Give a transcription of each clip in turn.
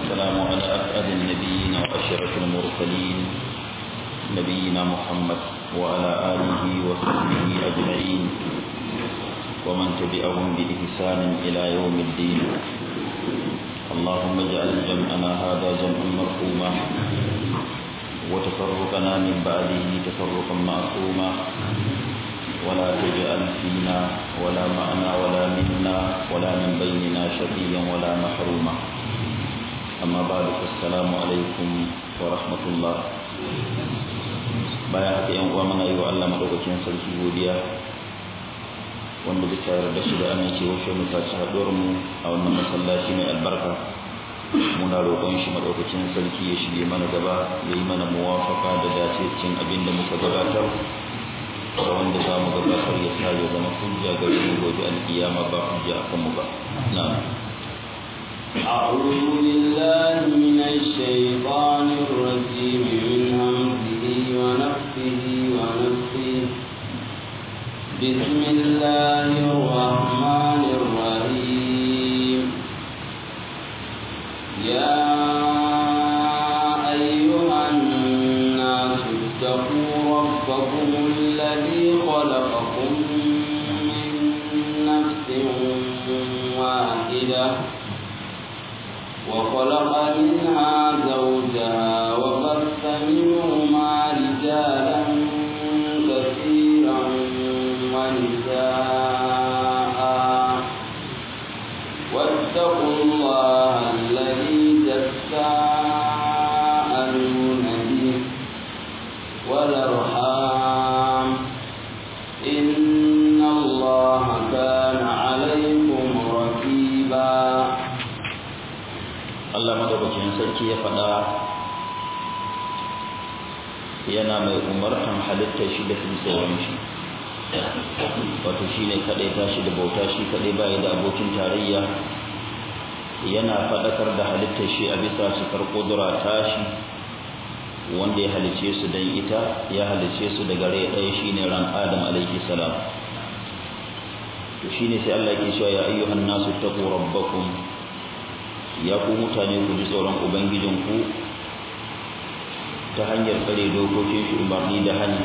والسلام على أسعد النبيين وأشرف المرسلين نبينا محمد وعلى آله وصحبه أجمعين ومن تبعهم بإحسان إلى يوم الدين اللهم اجعل جمعنا هذا جمعا مرحوما وتفرقنا من بعده تفرقا معصوما ولا تجعل فينا ولا معنا ولا منا ولا من بيننا شقيا ولا محروما أما بعد السلام عليكم ورحمة الله bayan haka yan uwa muna yi wa Allah madaukakin sarki godiya wanda bisa yarda shi da amincewa shi mu tashi haɗuwar mu a wannan masallaci mai albarka muna roƙon shi madaukakin sarki ya shige mana gaba ya yi mana muwafaka da dace cin abin da muka gabatar da wanda za mu gabatar ya sa ya zama hujja ga mu gobe alkiyama ba hujja a kanmu ba na'am أعوذ بالله من الشيطان الرجيم من همزه ونفسه ونفسه بسم الله الرحمن الرحيم يا أيها الناس اتقوا ربكم الذي خلقكم من نفس واحدة وخلق منها زوجها وبث منهما رجالا كثيرا ونساء واتقوا الله الذي تساءلون به والارحام ان الله كان عليكم رقيبا Allah madaukakin sarki ya faɗa yana mai umartan halittar shi da tsoron shi wato shi ne kaɗai tashi da bauta shi kaɗai baya da abokin tarayya yana faɗakar da halittar shi a bisa su ƙudura tashi wanda ya halice su don ita ya halice su daga rai ɗaya shi ne ran adam alaihi salam to shi ne sai Allah ke cewa ya ayyuhan nasu taqu rabbakum ya ku mutane ku ji tsoron ubangijinku ta hanyar tsare dokokin shi umarni da hani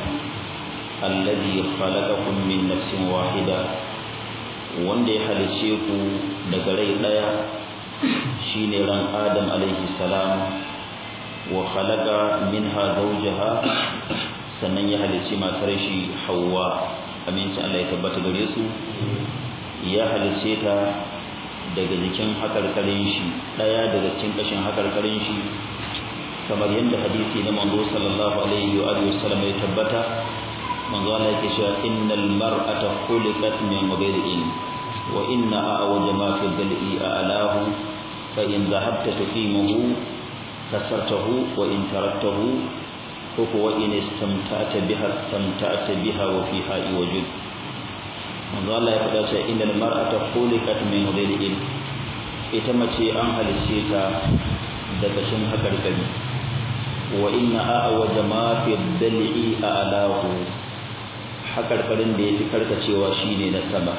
allazi khalaqakum min nafsin wahida wanda ya halice ku daga rai daya shine ran adam alaihi salam wa khalaqa minha zawjaha sannan ya halice matar shi Hauwa. aminci Allah ya tabbata gare su ya halice ta daga jikin hakarkarin shi daya daga cikin kashin hakarkarin shi kamar yadda hadisi na manzo sallallahu alaihi wa alihi wasallam ya tabbata manzo Allah yake cewa innal mar'ata khuliqat min ghayrin wa inna a'waja ma fi dal'i a'lahu fa in dhahabta tuqimuhu kasartahu wa in taraktahu ko wa in istamta'ta biha istamta'ta biha wa fiha wajud manzo Allah ya faɗa cewa innal mar'ata khuliqat min ghayrin ita mace an halice ta da kashin hakarkari wa inna a'waja ma fi dal'i a'lahu hakarkarin da yafi karkacewa shine na sama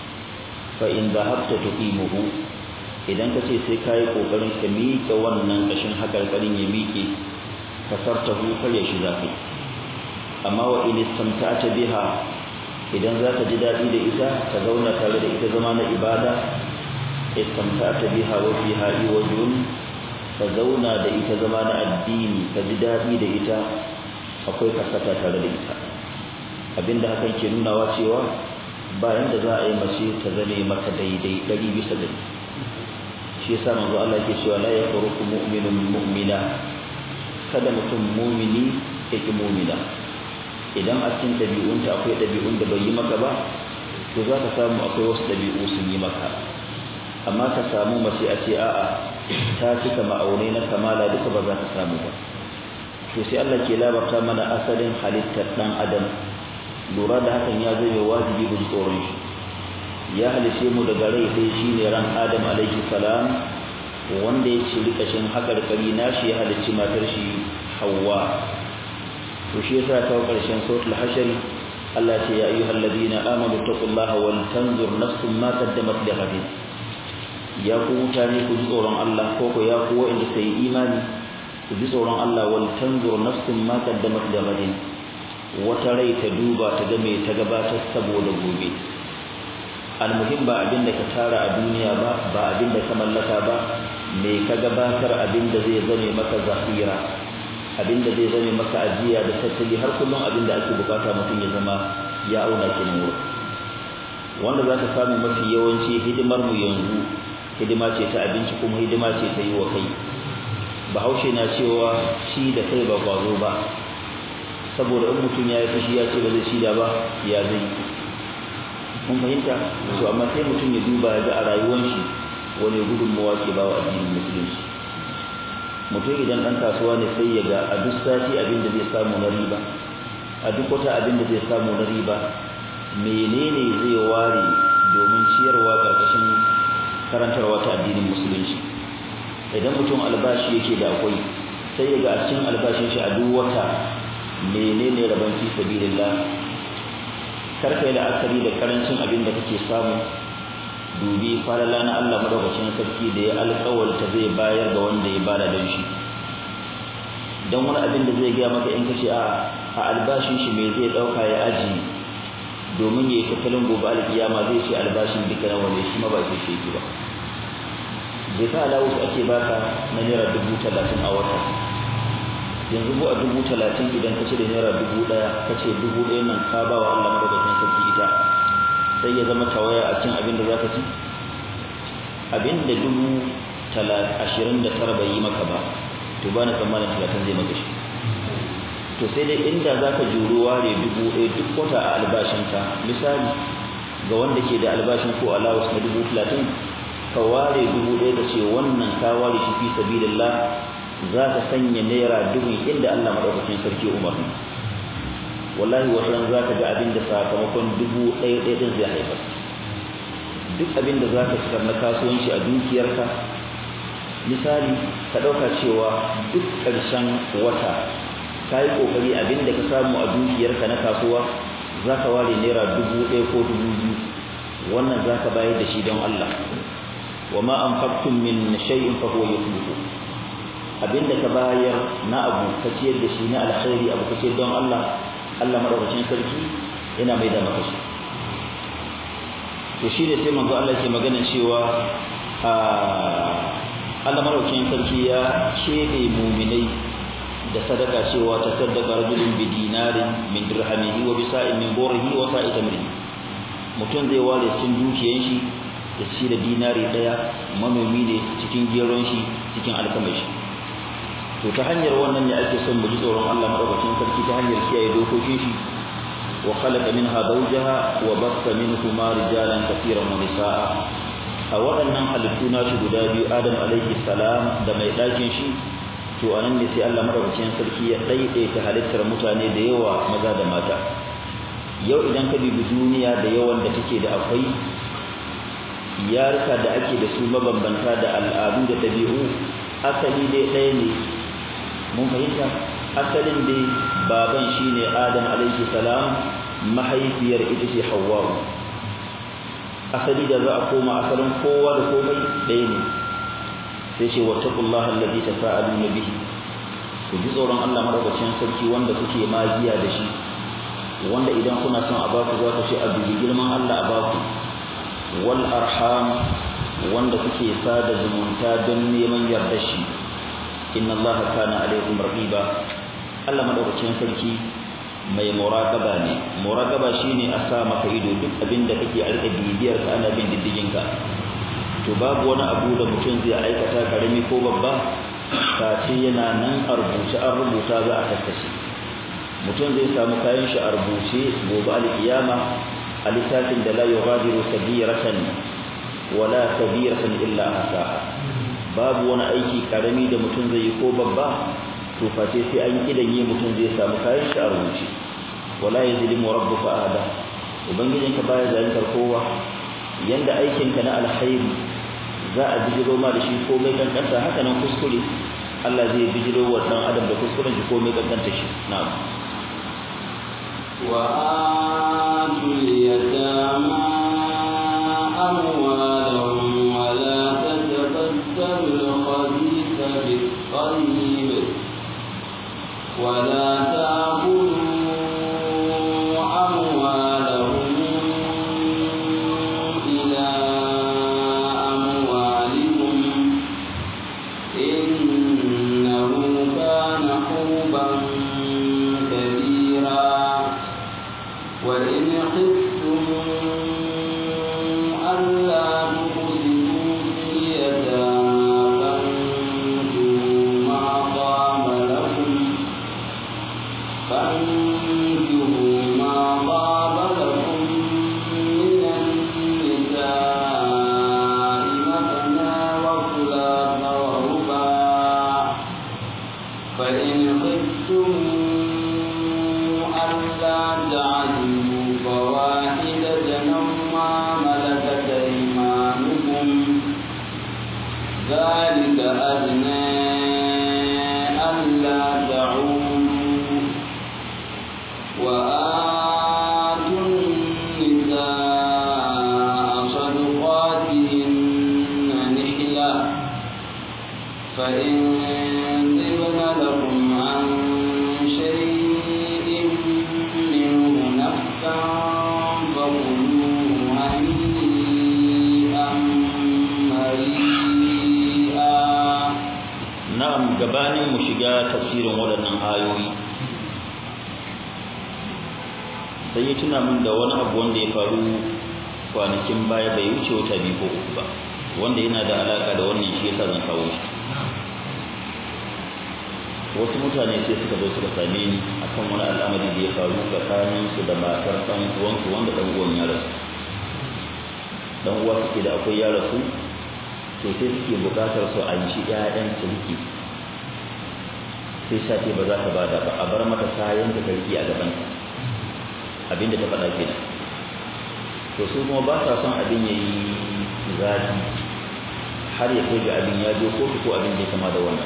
fa in dhahabta tuqimuhu idan ka ce sai kai kokarin ka miƙe wannan kashin hakarkarin ya miƙe kasartahu kar ya shiga kai amma wa in istamta'ta biha idan za ka ji daɗi da ita ka zauna tare da ita zama na ibada istamta'ta biha wa fiha iwajun ka zauna da ita zama na addini ka ji daɗi da ita akwai kasata tare da ita abinda hakan ke nunawa cewa bayan da za a yi mace ta zame maka daidai ɗari bisa ɗari shi yasa manzo Allah ke cewa la yafruqu mu'minun mu'mina kada mutum mumini yake mumina idan a cikin ɗabi'unta akwai ɗabi'un da bai yi maka ba to za ka samu akwai wasu ɗabi'u sun yi maka amma ka samu mace a ce a'a ta cika ma'aunai na kamala duka ba za ka samu ba to sai Allah ke labarta mana asalin halittar ɗan adam lura da hakan ya zai wajibi bin tsoron shi ya halice mu daga rai sai shine ran adam alaihi salam wanda ya ci kashin hakarkari nashi ya halicci matar shi Hawwa to shi yasa ta karshen suratul hashr Allah ce ya ayyuhal ladina amanu taqullaha wal tanzur nafsum ma qaddamat li ghadin ya ku mutane ku ji tsoron Allah ko ko ya ku wa'anda suka yi imani ku ji tsoron Allah wal tanzur nafsun ma qaddamat da gadin wata rai ta duba ta ga me ta gabatar saboda gobe almuhim ba abin da ka tara a duniya ba ba abin da ka mallaka ba me ka gabatar abin da zai zame maka zafira abin da zai zame maka ajiya da tattali har kullum abin da ake bukata mutum ya zama ya auna kenan wurin wanda za ka samu mafi yawanci hidimar mu yanzu hidima ce ta abinci kuma hidima ce ta yi wa kai bahaushe na cewa shi da kai ba kwazo ba saboda in mutum ya yi fushi ya ce ba zai shida ba ya zai mun fahimta to amma sai mutum ya duba ya ga a rayuwar shi wani gudunmawa ke ba wa addinin musulunci mutum idan ɗan kasuwa ne sai ya ga a duk sati abin da zai samu na riba a duk wata abin da zai samu na riba menene zai ware domin ciyarwa ƙarƙashin karantarwa ta addinin musulunci idan mutum albashi yake da akwai sai ya ga a cikin albashin shi a duk wata menene rabon fi sabilillah karka yi la'akari da karancin abin da kake samu dubi falala na Allah madaukakin sarki da ya alƙawarta zai bayar ga wanda ya bada don shi don wani abin da zai gaya maka in kace a a albashin shi me zai dauka ya aji domin yayi tattalin gobe alkiyama zai ce albashin duka na wanda shi ma ba ke shi ba zai ka alawus ake baka na naira dubu talatin a wata yanzu ko a dubu talatin idan ka ce da naira dubu ɗaya ka ce dubu ɗaya nan ka ba wa Allah madaukakin sarki ita sai ya zama tawaya a cin abin da za ka ci abin da dubu ashirin da tara bai yi maka ba to ba na tsammanin talatin zai maka shi to sai dai inda za ka juru ware dubu ɗaya duk wata a albashinka misali ga wanda ke da albashin ko allowance na dubu talatin ka ware dubu ɗaya ka ce wannan ka ware shi fi sabilillah za ka sanya naira dubu inda Allah madaukakin sarki umarni wallahi wata za ka ga abin da sakamakon dubu ɗaya ɗaya ɗin zai haifar duk abin da za ka fitar na kasuwanci a dukiyarka misali ka ɗauka cewa duk ƙarshen wata ka yi ƙoƙari abin da ka samu a dukiyarka na kasuwa za ka ware naira dubu ɗaya ko dubu biyu wannan za ka bayar da shi don Allah wa ma anfaqtum min shay'in fa huwa yukhlifu abinda ka bayar na abu ka ciyar da shi na alkhairi abu ka ciyar don Allah Allah madaukakin sarki yana mai da maka shi to shi ne sai manzo Allah ke magana cewa Allah madaukakin sarki ya kebe muminai da sadaka cewa ta sadaka rajulun bi dinarin min dirhamihi wa bisa'in min borihi wa sa'i tamrin mutum zai ware cikin dukiyan shi da shi da dinari daya manomi ne cikin geron shi cikin alkamar shi to ta hanyar wannan ne ake son mu ji tsoron Allah madaukakin sarki ta hanyar kiyaye dokokin shi wa khalaqa minha zawjaha wa bassa minhuma rijalan katiran wa nisaa a waɗannan halittu na shi guda biyu Adam alaihi salam da mai ɗakin shi to anan ne sai Allah madaukakin sarki ya daidaita halittar mutane da yawa maza da mata yau idan ka bibi duniya da yawan da take da akwai yarka da ake da su mabambanta da al'adu da ɗabi'u asali dai ɗaya ne mun fahimta asalin dai baban shine Adam alaihi salam mahaifiyar ita ce Hawwa asali da za a koma asalin kowa da komai ɗaya ne sai ce wattaqullaha allazi tasaaluna bihi ku ji tsoron Allah madaukakin sarki wanda kuke magiya da shi wanda idan kuna son a baku za ku ce a dubi girman Allah a baku wal arham wanda kuke sada zumunta don neman yardar shi inna Allah kana alaikum raqiba Allah madaukakin sarki mai muraqaba ne muraqaba shine a sa maka ido duk abin da kake alƙa bibiyar ka ana bin diddigin ka to babu wani abu da mutum zai aikata karami ko babba face yana nan a rubuce an rubuta za a tattace mutum zai samu kayan shi a rubuce gobe alkiyama a littafin da la yughadiru kabiratan wala kabiratan illa ahsaha babu wani aiki karami da mutum zai yi ko babba to face sai an kidanye mutum zai samu kayan shi a rubuce wala yazlimu rabbuka ahada ubangijinka baya zalintar kowa yanda aikinka na alkhairi za a bijiro ma da shi komai kankanta haka nan kuskure Allah zai bijiro wa dan adam da kuskuren shi komai kankanta shi na'am wa atul yatama amwalahum wa la ذلك أدنى ألا تعودوا وآتوا النساء صدقاتهن نحلة فإن طبن لكم عن شيء منه نفسا فكلوه هنيئا مريئا na'am gabanin mu shiga tafsirin waɗannan ayoyi sai ya tuna min da wani abu wanda ya faru kwanakin baya bai wuce wata biyu ko uku ba wanda yana da alaka da wannan shi yasa zan kawo shi wasu mutane sai suka zo suka same ni akan wani al'amari da ya faru tsakanin su da matar ɗan uwansu wanda ɗan uwan ya rasu dan uwa suke da akwai ya rasu to sai suke bukatar su an shi ƴaƴan su rike sai sace ba za ta bada ba a bar mata kayan da ta rike a gaban ta abinda ta faɗa kenan to su kuma ba sa son abin yayi zafi har ya kai ga abin ya je kotu ko abin da ya kama da wannan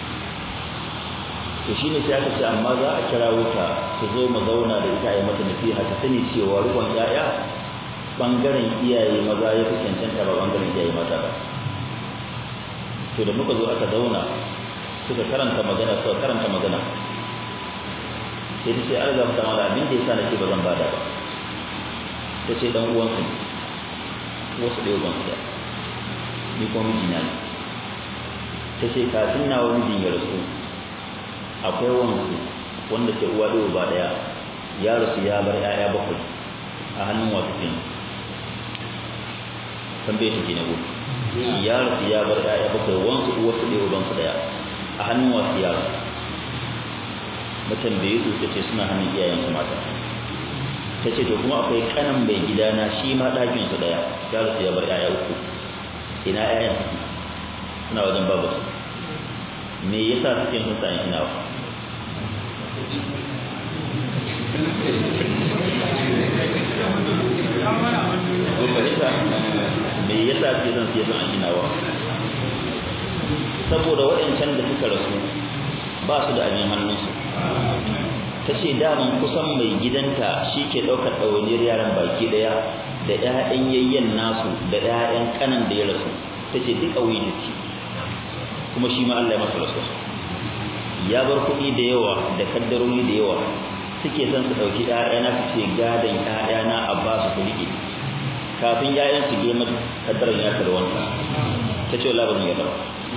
to shine sai aka ce amma za a kira wuta su zo mu zauna da ita ya mata nasiha ta sani cewa rukun ƴaƴa bangaren iyaye maza ya fi cancanta ba bangaren iyaye mata ba to da muka zo aka zauna suka karanta magana suka karanta magana sai ta ce an ga mata mala abin da yasa nake ba zan bada ba ta ce dan uwan su wasu da uwan su ni ko mijina ne ta ce kafin na wani mijin ya rasu akwai wansu wanda ke uwa da uba daya ya rasu ya bar 'ya'ya bakwai a hannun wasu kenan tambaye take na gudu ya rasu ya bar ɗaya bakwai wansu uwarsu ɗaya ubansu ɗaya a hannun wasu yaro na tambaye su ta ce suna hannun iyayensu mata ta ce to kuma akwai kanan mai gidana shi ma ɗakinsu ɗaya ya rasu ya bar ɗaya uku ina ƴaƴan suke suna wajen babu su me yasa suke sun sa'in ina wa ko fahimta me yasa suke son siya son ginawa saboda waɗancan da suka rasu ba su da abin hannunsu ta ce daman kusan mai gidanta shi ke ɗaukar ɗawainiyar yaran baki ɗaya da ‘ya'yan yayyen nasu da ‘ya'yan kanan da ya rasu ta ce duk a wuyi ce kuma shi ma Allah ya masa rasu ya bar kuɗi da yawa da kaddarori da yawa suke son su ɗauki ‘ya'yana su ce gadon ‘ya'yana a ba su su riƙe kafin ‘ya'yan su girma kaddarar ya da wanka ta ce wala ba zan yaba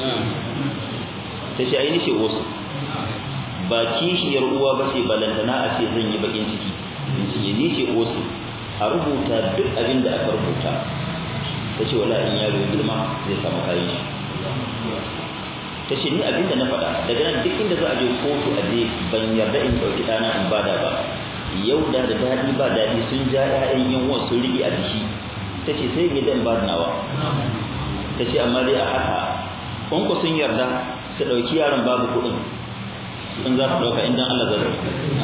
ta ce aini ce wasu ba kishiyar uwa ba ce balantana a ce zan yi bakin ciki in ce ni ce wasu a rubuta duk abin da aka rubuta ta ce wala in yaro ya girma zai samu kayan shi ta ce ni abin da na faɗa daga nan duk inda za a je kotu a je ban yarda in ɗauki ɗana in bada ba yau da da daɗi ba daɗi sun ja ‘ya'yan yan uwan sun riƙe a jiki ta ce sai gidan ba nawa ta ce amma dai a haka in ku sun yarda su ɗauki yaron babu kuɗin in za su ɗauka inda Allah zai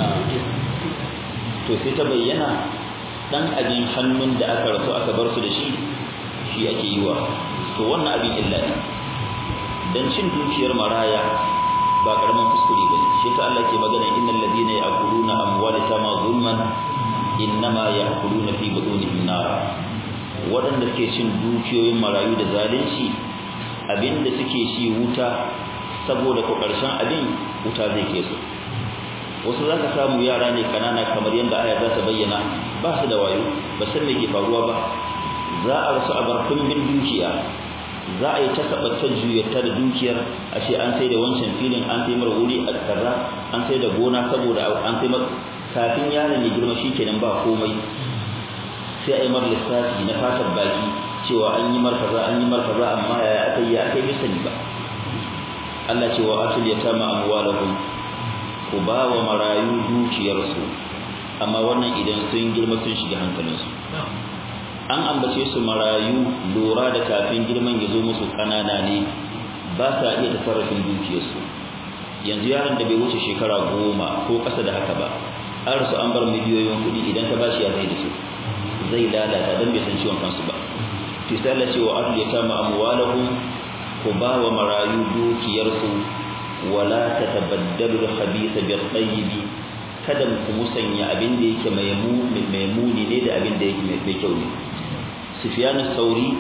to sai ta bayyana ɗan abin hannun da aka rasu aka bar su da shi shi ake yi wa to wannan abin illa ne dan cin dukiyar maraya ba karaman kuskure bane shi ta Allah ke magana innal ladina ya'kuluna amwalata ma zulman innama ya'kuluna fi butunihim nar waɗanda suke cin dukiyoyin marayu da zalunci abinda suke ci wuta saboda ko ƙarshen abin wuta zai ke su wasu za ka samu yara ne kanana kamar yadda aya za ta bayyana ba su da wayo ba san me ke faruwa ba za a rasu a bar bin dukiya za a yi ta sabatta juyarta da dukiyar a ce an sai da wancan filin an sai mara wuri a kaza an sai da gona saboda an sai kafin yaron ya girma shikenan ba komai sai a yi mar lissafi na fatar baki cewa an yi mar kaza an yi mar kaza amma yaya aka yi aka yi sani ba Allah cewa atul yatama amwalahum ku ba wa marayu dukiyarsu amma wannan idan sun girma sun shiga hankalinsu an ambace su marayu lura da kafin girman ya zo musu kanana ne ba sa iya tasarrafin dukiyarsu yanzu yaron da bai wuce shekara goma ko ƙasa da haka ba an rasu an bar miliyoyin kuɗi idan ka bashi ya zai da su zai lalata don bai san ciwon kansu ba tisala ce wa ahli yatama amwalahum ku ba wa marayu dukiyarsu wala tatabaddalu al-khabitha bil-tayyib kada ku musanya abin da yake mai muni ne da abin da yake mai kyau ne Sufyan sauri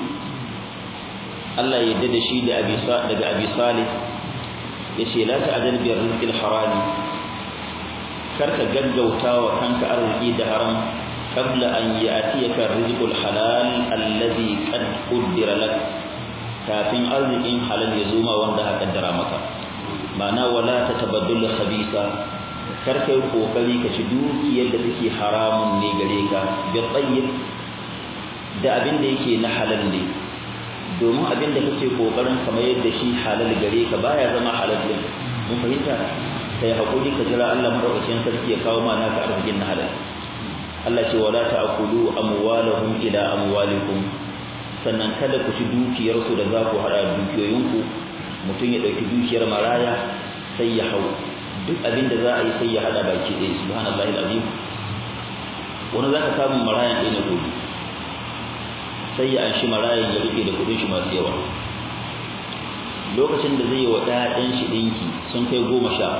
Allah ya da shi da Abi daga Abi Salih yace la ta'dal bi rizqil harami karka gaggauta wa kanka arziki da haram qabla an ya'tiyaka rizqul halal alladhi qad qaddara lak kafin arzikin halal ya zo ma wanda aka kaddara maka ma'ana wala tatabaddal khabisa karka yi kokari ka ci dukiyar da take haramun ne gare ka bi tayyib da abin da yake na halal ne domin abin da kake kokarin kamar yadda shi halal gare ka baya zama halal din mun fahimta kai hakuri ka jira Allah madaukakin sarki ya kawo ma naka arzikin na halal Allah ce wala ta'kulu amwalahum ila amwalikum sannan kada ku ci dukiyar su da za ku hada dukiyoyinku mutum ya dauki dukiyar maraya sai ya hau duk abin da za a yi sai ya hada baki ɗaya subhanallahi alazim wani zaka samu marayan ɗaya na gobe sai ya anshi marayan ya rike da kudin shi masu yawa lokacin da zai wa ɗayan shi ɗinki sun kai goma sha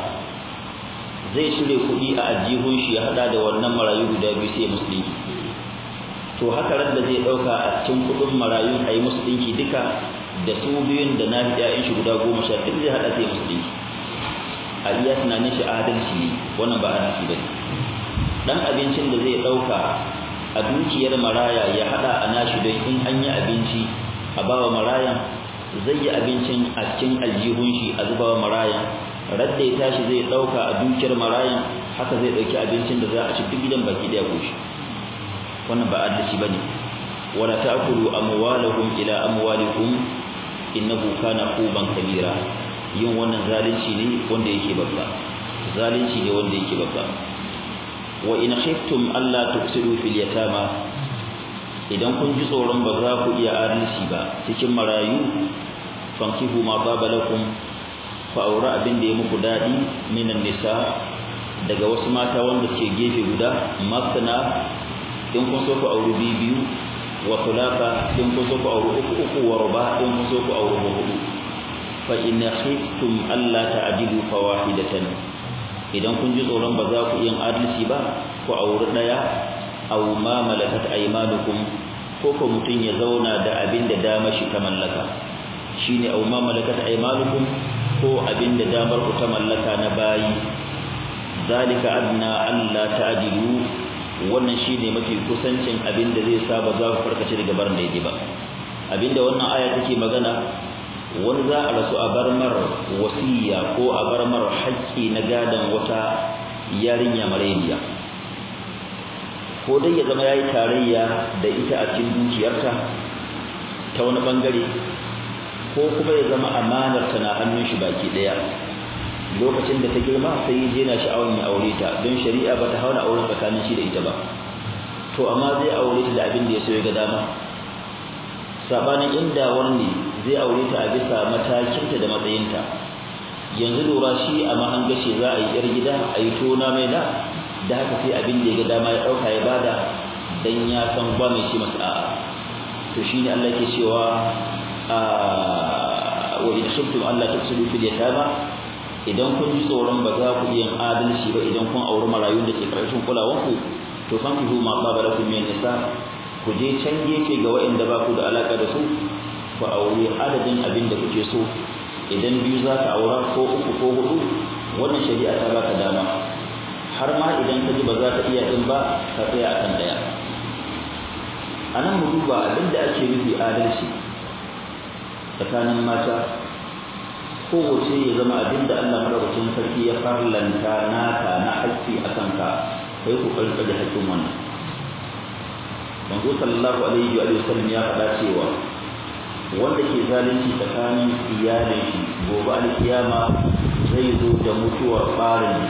zai shirya kuɗi a ajihun shi ya haɗa da wannan marayu guda biyu sai musu ɗinki to haka ran da zai ɗauka a cikin kuɗin marayu a yi musu ɗinki duka da su biyun da na ɗayan shi guda goma sha duk zai haɗa sai musu ɗinki a iya tunanin shi adalci ne wannan ba adalci ba ne ɗan abincin da zai ɗauka a dukiyar maraya ya hada a nashi don in an yi abinci a bawa marayan zai yi abincin a cikin aljihun shi a zubawa marayan radda ya tashi zai dauka a dukiyar marayan haka zai dauki abincin da za a ci duk gidan baki daya koshi wannan ba adalci bane wala ta'kulu amwalahum ila amwalikum innahu kana quban kabira yin wannan zalunci ne wanda yake babba zalunci ne wanda yake babba wa in khiftum alla tufsidu fil yatama idan kun ji tsoron ba za ku iya adalci ba cikin marayu fankihu ma baba lakum fa aura abin da ya muku dadi minan nisa daga wasu mata wanda ke gefe guda masana in kun so ku auri biyu wa tulafa in kun so ku auri uku uku wa ruba in kun so ku auri hudu fa in khiftum alla ta'dilu fawahidatan idan kun ji tsoron ba za ku yin adalci ba ku auri daya aw ma malakat aymanukum ko ko mutun ya zauna da abin da dama shi ta mallaka shine aw ma malakat aymanukum ko abin da damar ku ta mallaka na bayi zalika adna alla ta'dilu wannan shine mafi kusancin abin da zai sa ba za ku farkace daga barin da yake ba abinda wannan aya take magana wani za a rasu a barmar wasiya ko a barmar haƙƙi na gadon wata yarinya mareniya ko dai ya zama ya yi tarayya da ita a cikin dukiyarta ta wani ɓangare ko kuma ya zama amanar ta na hannun shi baki ɗaya lokacin da ta girma sai ya je na sha'awar ya aure ta don shari'a ba ta hauna auren tsakanin shi da ita ba to amma zai aure ta da abin da ya so ya ga dama sabanin inda wani zai aure ta a bisa matakinta da matsayinta yanzu lura shi a mahangashi za a yi yar gida a yi tona mai da da haka sai abin da ya ga dama ya ɗauka ya bada dan ya san ba mai ce masa a'a to shine Allah ke cewa wa in khiftum alla tufsidu fil yatama idan kun ji tsoron ba za ku yin adalci ba idan kun auri marayun da ke karshen kulawanku to fankihu ma qaba lakum min nisa ku je can gefe ga waɗanda ba ku da alaka da su ku aure adadin abin da kuke so idan biyu za ka aura ko uku ko hudu wannan shari'a ta baka dama har ma idan ka ji ba za ka iya din ba ka tsaya akan daya a nan mu duba abin da ake nufi adalci tsakanin mata kowace ya zama abin da Allah madaukakin sarki ya farlanta naka na haƙƙi a kanka kai ku ƙarƙa da haƙƙin wannan manzo sallallahu alaihi wa sallam ya faɗa cewa wanda ke zalunci tsakanin iyalin shi gobe alkiyama zai zo da mutuwar ɓarin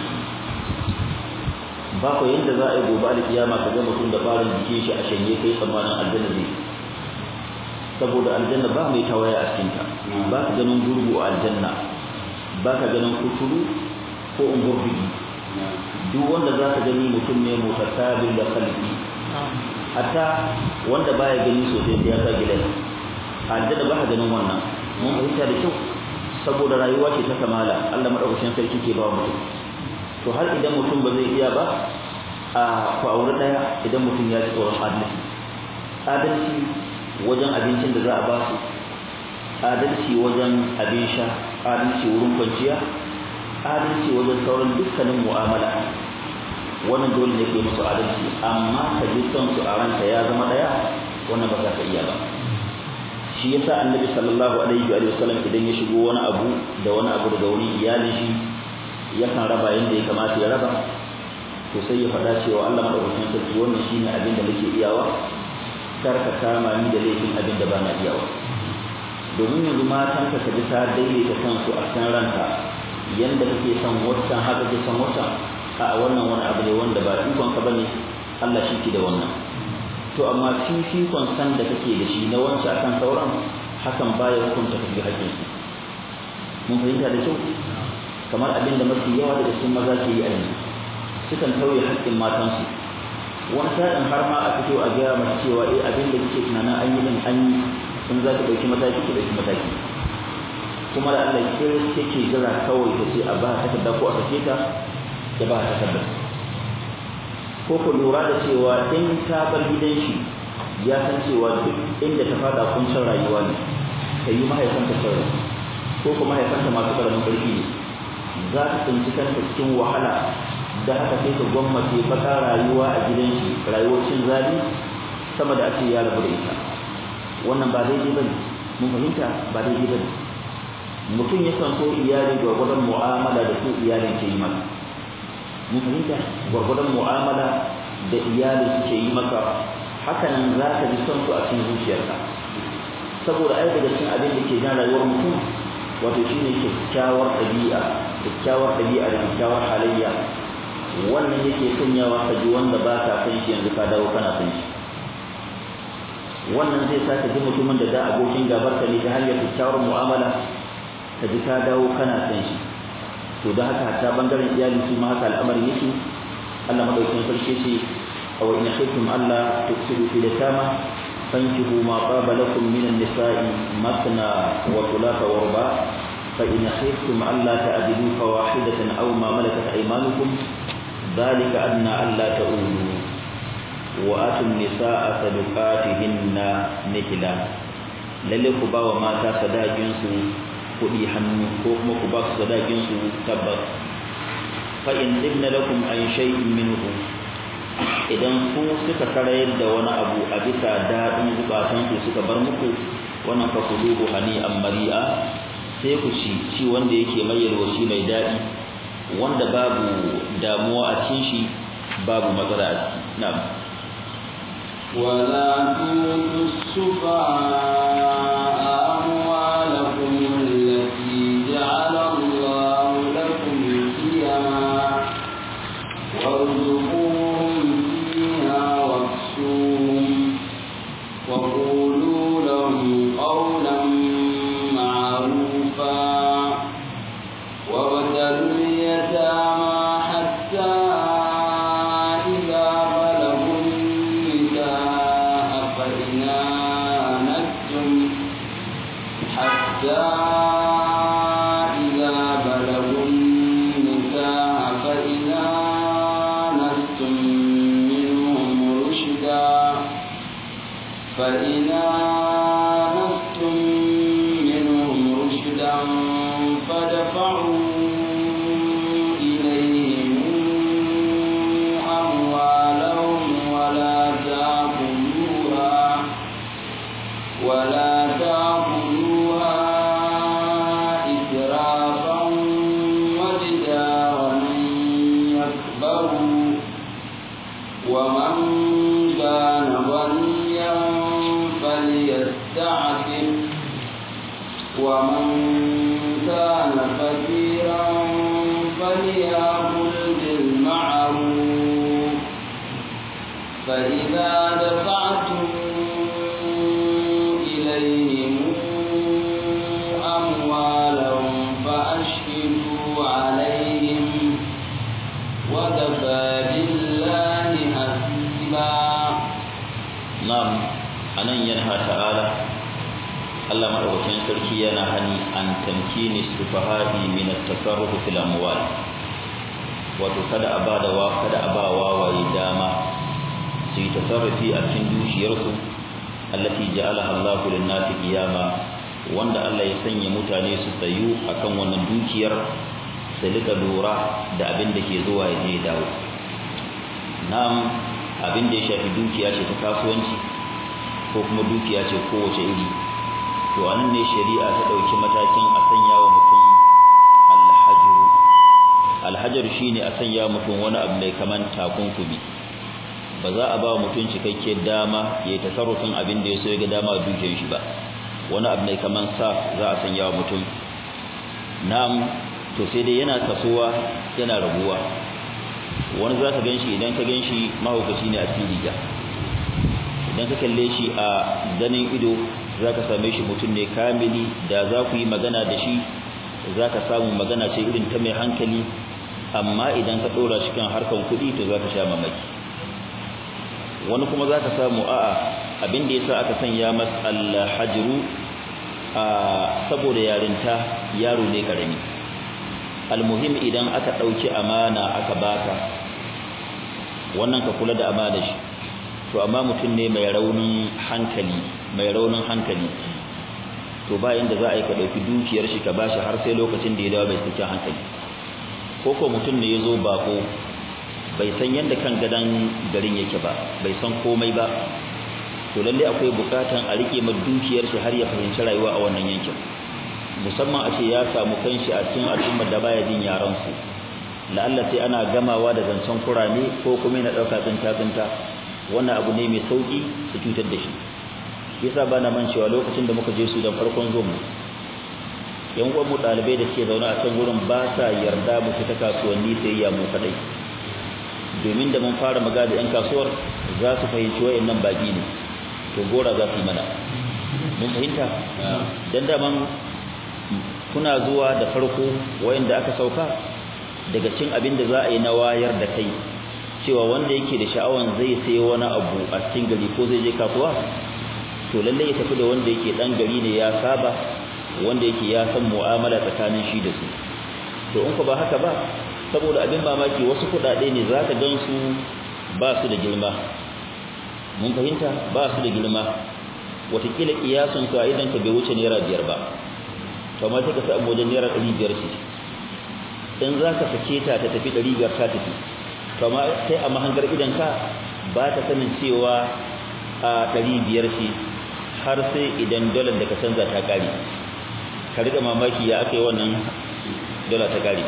ba ko yanda za a yi gobe alkiyama ka ga mutum da ɓarin jikin shi a shanye kai tsammanin aljanna zai saboda aljanna ba mai tawaya a cikinta ba ka ganin gurgu a aljanna ba ka ganin kuturu ko umburbigi duk wanda za ka gani mutum ne mutasabil da khalqi hatta wanda baya gani sosai sai ya sa gidan aljanna ba ka ganin wannan mun fahimta da kyau saboda rayuwa ce ta kamala Allah madaukakin sarki ke ba mutum to har idan mutum ba zai iya ba a ku aure daya idan mutum ya ji tsoron adalci adalci wajen abincin da za a ba su adalci wajen abin sha adalci wurin kwanciya adalci wajen sauran dukkanin mu'amala wannan dole ne ke musu adalci amma ka ji son su a ranka ya zama daya wannan ba za ka iya ba shi yasa annabi sallallahu alaihi wa sallam idan ya shigo wani abu da wani abu daga wurin iyalin shi yakan raba yanda ya kamata ya raba to sai ya faɗa cewa Allah madaukakin sarki wannan shine abin da nake iyawa kar ka kama ni da laifin abin da bana iyawa domin yanzu matan ka kaji ta daidaita kansu a kan ranka yanda kake son wancan haka kake son wancan a wannan wani abu ne wanda ba ikon ka bane Allah shi ke da wannan to amma fifikon san da kake da shi na wancan akan sauran hakan baya hukunta ka bi hakkin su mun fahimta da kyau kamar abin da mafi yawa daga cikin maza ke yi a yanzu sukan tauye haƙƙin matansu wani sa'in har ma a fito a gaya mace cewa eh abin da kike tunanin an yi din an yi in za ki ɗauki mataki ki ɗauki mataki kuma da Allah ke yake jira kawai ta ce a ba takarda ko a sake ta ya ba takarda ko ku lura da cewa in ta bar gidan shi ya san cewa duk inda ta fada kuncin rayuwa ne ta yi mahaifanta sauran ko kuma mahaifanta masu ƙaramin ƙarfi ne za ta tsinci kanta cikin wahala da haka sai ka gwammace baka rayuwa a gidan shi rayuwar cin zabi sama da ake ya rabu da ita wannan ba daidai bane mun fahimta ba daidai bane mutum ya san so iyali gwargwadon mu'amala da su iyalin ke yi maka mun fahimta gwargwadon mu'amala da iyali suke yi maka hakanan za ka ji son su a cikin zuciyarka saboda ai daga cikin abin da ke jan rayuwar mutum wato shine kyakkyawar ɗabi'a kyakkyawar ɗabi'a da kyakkyawar halayya wannan yake sanyawa ka ji wanda ba ka san shi yanzu ka dawo kana san shi wannan zai sa ka ji mutumin da da abokin gabar ka ne ta hanyar kyakkyawar mu'amala ka ji ka dawo kana san shi to da haka ta bangaren iyali su ma haka al'amari yake Allah madaukakin sarki ce aw in khiftum alla tuksidu fi litama fankihu ma qaba lakum min an-nisa'i matna wa thulatha wa ruba fa in khiftum alla ta'dilu fawahidatan aw ma malakat aymanukum ذلك أدنى ألا تؤولوا وآتوا النساء صدقاتهن نهلا lalle ku ba wa mata sadakin su kuɗi hannu ko kuma ku ba su sadakin su tabbas fa in ibna lakum an shay'in minhu idan ku suka karayar da wani abu a bisa daɗin bukatun su suka bar muku wannan fa kuluhu hani an mari'a sai ku ci ci wanda yake mai yalwaci mai daɗi wanda babu damuwa a cikin shi babu matsala a ciki na'am ولا تؤتوا السفهاء أموالكم التي جعل الله لكم قيما وارزقوهم فيها واكسوهم وقولوا لهم قولا معروفا وابتلوا اليتامى حتى إذا بلغوا النكاح فإن آنستم حتى إذا بلغوا النكاح فإن آنستم منهم رشدا فإن آنستم منهم رشدا فدفعوا إليهم أموالهم ولا تأكلوها ولا تأكلوها إسرافا وبدارا أن يكبروا ومن كان غنيا فليستعفف ومن كان فقيرا فليأكل بالمعروف فإذا دفعتم إليهم أموالهم فأشهدوا عليهم وكفى بالله حسيبا na'am anan yanha ta'ala Allah madaukakin sarki yana hani an tamkini sufaha'i min at-tasarruf fil amwal wato kada a bada wa kada a ba wawaye dama su yi tasarrufi a cikin dukiyarsu allati ja'alaha Allahu lin-nasi qiyama wanda Allah ya sanya mutane su tsayu akan wannan dukiyar su rika lura da abin da ke zuwa ya je dawo na'am abin da ya shafi dukiya ce ta kasuwanci ko kuma dukiya ce kowace iri to anan ne shari'a ta dauki matakin a sanya wa mutum alhajiru alhajar shine a sanya mutum wani abu mai kaman takunkumi ba za a ba mutum cikakken dama ya yi tasarrufin abin da ya so ya ga dama dukiyar shi ba wani abu mai kaman sa za a sanya wa mutum na'am to sai dai yana kasuwa yana raguwa wani za ka ganshi idan ka ganshi mahaukaci ne a cikin riga idan ka kalle shi a ganin ido za ka same shi mutum ne kamili da za ku yi magana da shi za ka samu magana ce irin ta mai hankali amma idan ka ɗora shi kan harkan kuɗi to za ka sha mamaki wani kuma za ka samu a'a abin da ya sa aka sanya mas alhajiru a saboda yarinta yaro ne karami almuhim idan aka ɗauki amana aka baka wannan ka kula da amana shi to amma mutum ne mai raunin hankali mai raunin hankali to ba yanda za a yi ka ɗauki dukiyar shi ka bashi har sai lokacin da ya dawo bai cikin hankali ko ko mutum ne ya zo bako bai san yadda kan gadon garin yake ba bai san komai ba to lalle akwai bukatan a rike ma dukiyar shi har ya fahimci rayuwa a wannan yankin musamman a ce ya samu kanshi a cikin al'ummar da baya jin yaran su la'alla sai ana gamawa da zancen kurame ko kuma yana ɗauka tsinta tsinta wannan abu ne mai sauki su cutar da shi yasa ba na mancewa lokacin da muka je su da farkon zo mu yan uwan mu ɗalibai da ke zaune a can gurin ba sa yarda mu fita kasuwanni sai ya mu kadai domin da mun fara maga da 'yan kasuwar za su fahimci wayannan baki ne to gora za su yi mana mun fahimta dan daman kuna zuwa da farko wayanda aka sauka daga cin abin da za a yi na wayar da kai cewa wanda yake da sha'awan zai sai wani abu a cikin gari ko zai je kasuwa to lalle ya tafi da wanda yake dan gari ne ya saba wanda yake ya san mu'amala tsakanin shi da su to in ku ba haka ba saboda abin mamaki wasu kudade ne zaka gansu ba su da girma mun fahimta ba su da girma watakila kiyasun ka idan ka bai wuce naira biyar ba to amma sai ka samu wajen naira ɗari biyar ce in za ka sake ta ta tafi ɗari biyar ta tafi to amma sai a mahangar idan ka ba ta sanin cewa a ɗari biyar ce har sai idan dolar da ka canza ta ƙare ka riƙa mamaki ya aka yi wannan dola ta ƙare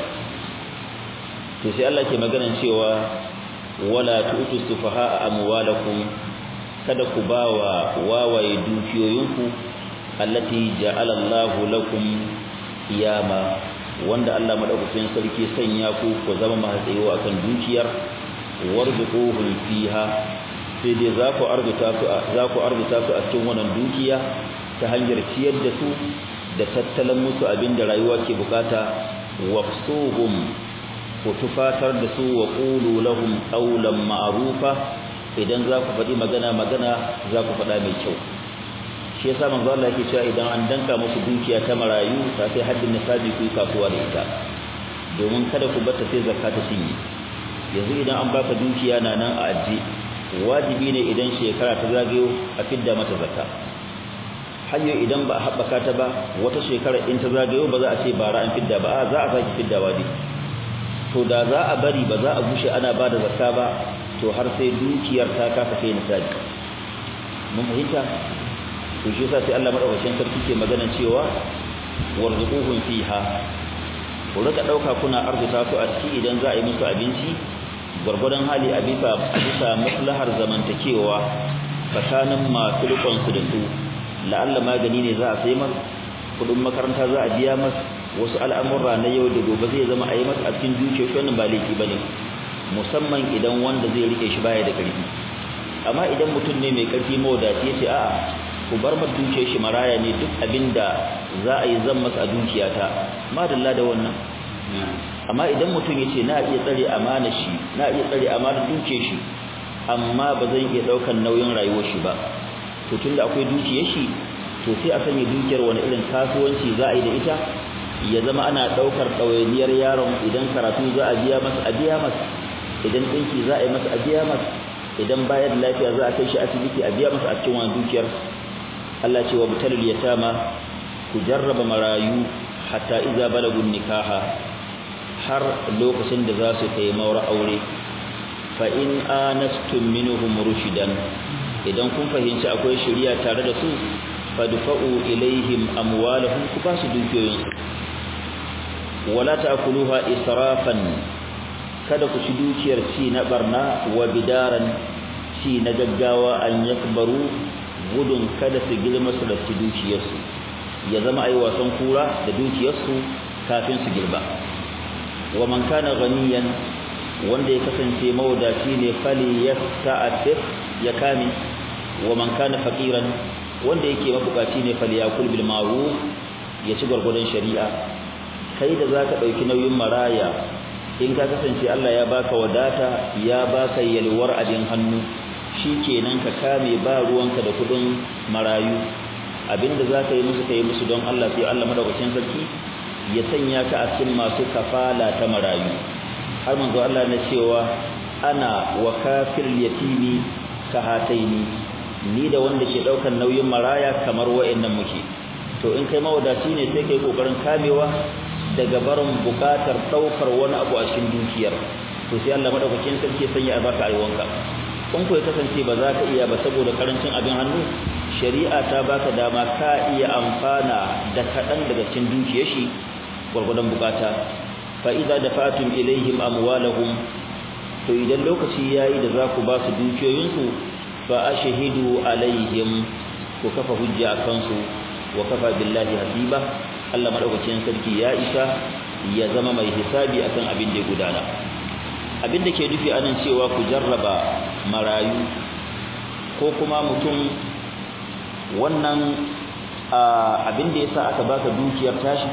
to sai Allah ke maganan cewa wala tu'tu sufaha amwalakum kada ku bawa wawaye dukiyoyinku allati ja'ala Allahu lakum qiyama wanda Allah madaukakin sarki sanya ku ku zama masu tsayewa akan dukiyar warzuquhum fiha sai dai za ku arzuta su za ku arzuta su a cikin wannan dukiya ta hanyar ciyar da su da tattalin musu abinda rayuwa ke bukata waqsuhum ku tufatar da su wa qulu lahum qawlan ma'rufa idan za ku faɗi magana magana za ku faɗa mai kyau shi yasa manzo Allah yake cewa idan an danka musu dukiya ta marayu ta sai haddin nisabi ku kasuwa da ita domin kada ku bata sai zakka ta cinye yanzu idan an baka dukiya na nan a aje wajibi ne idan shekara ta zagayo a fidda mata zakka hayyo idan ba a haɓaka ta ba wata shekara in ta zagayo ba za a ce bara an fidda ba a za a sake fiddawa dai to da za a bari ba za a gushe ana ba da zakka ba to har sai dukiyar ta kasa kai nisabi mun fahimta to shi yasa sai Allah madaukakin sarki ke magana cewa warzuquhum fiha ku rika dauka kuna arzuta su a ciki idan za a yi musu abinci gurgurdan hali a bisa a bisa maslahar zamantakewa tsakanin masu rikon su da su la'alla magani ne za a sai mas kudin makaranta za a biya mas wasu al'amurra na yau da gobe zai zama a yi masa a cikin zuciya shi wannan ba laifi bane musamman idan wanda zai rike shi baya da karfi amma idan mutum ne mai karfi mawadaci ya ce a'a ku bar ma dukiyar shi maraya ne duk abinda za a yi zan masa a dukiyata madalla da wannan amma idan mutum ya ce na iya tsare amana shi na iya tsare amana dukiyar shi amma ba zan iya daukan nauyin rayuwar shi ba to tunda akwai dukiyar shi to sai a sanya dukiyar wani irin kasuwanci za a yi da ita ya zama ana ɗaukar ɗawainiyar yaron idan karatu za a biya masa a biya masa idan ɗinki za a yi masa a biya masa idan bayar da lafiya za a kai shi asibiti a biya masa a cikin wani dukiyar Allah ce wa butalul yatama ku jarraba marayu hatta iza balagun nikaha har lokacin da za su kai maura aure fa in anastum minhum rushidan idan kun fahimci akwai shari'a tare da su fadfa'u ilaihim amwalahum ku ba su dukiyoyin wala ta'kuluha israfan kada ku ci dukiyar ci na barna wa bidaran ci na gaggawa an yakbaru gudun kada su girma su da ci dukiyarsu ya zama ai wasan kura da dukiyarsu kafin su girba wa man kana ganiyan wanda ya kasance mawadaci ne fali yasta'atif ya kame wa man kana faqiran wanda yake mabukaci ne fali yakul bil ma'ruf ya ci gurgurdan shari'a kai da zaka dauki nauyin maraya in ka kasance Allah ya baka wadata ya baka yalwar abin hannu shikenan ka kame ba ruwanka da kudin marayu abinda zaka yi musu kai musu don Allah sai Allah madaukakin sarki ya sanya ka a cikin masu kafala ta marayu har manzo Allah na cewa ana wa kafir yatimi ka hataini ni da wanda ke daukan nauyin maraya kamar wayannan muke to in kai mawadaci ne sai kai kokarin kamewa daga barin bukatar daukar wani abu a cikin dukiyar to sai Allah madaukakin sarki sanya albarka a yawanka in ko ya kasance ba za ka iya ba saboda karancin abin hannu shari'a ta baka dama ka iya amfana da kaɗan daga cikin dukiyar shi gwargwadon bukata fa idza dafatum ilaihim amwalahum to idan lokaci yayi da za ku ba su dukiyoyinsu fa ashhadu alaihim ku kafa hujja akan su wa kafa billahi hasiba Allah madaukakin sarki ya isa ya zama mai hisabi akan abin da ya gudana abin da ke nufi anan cewa ku jarraba marayu ko kuma mutum wannan abin da yasa aka baka dukiyar tashi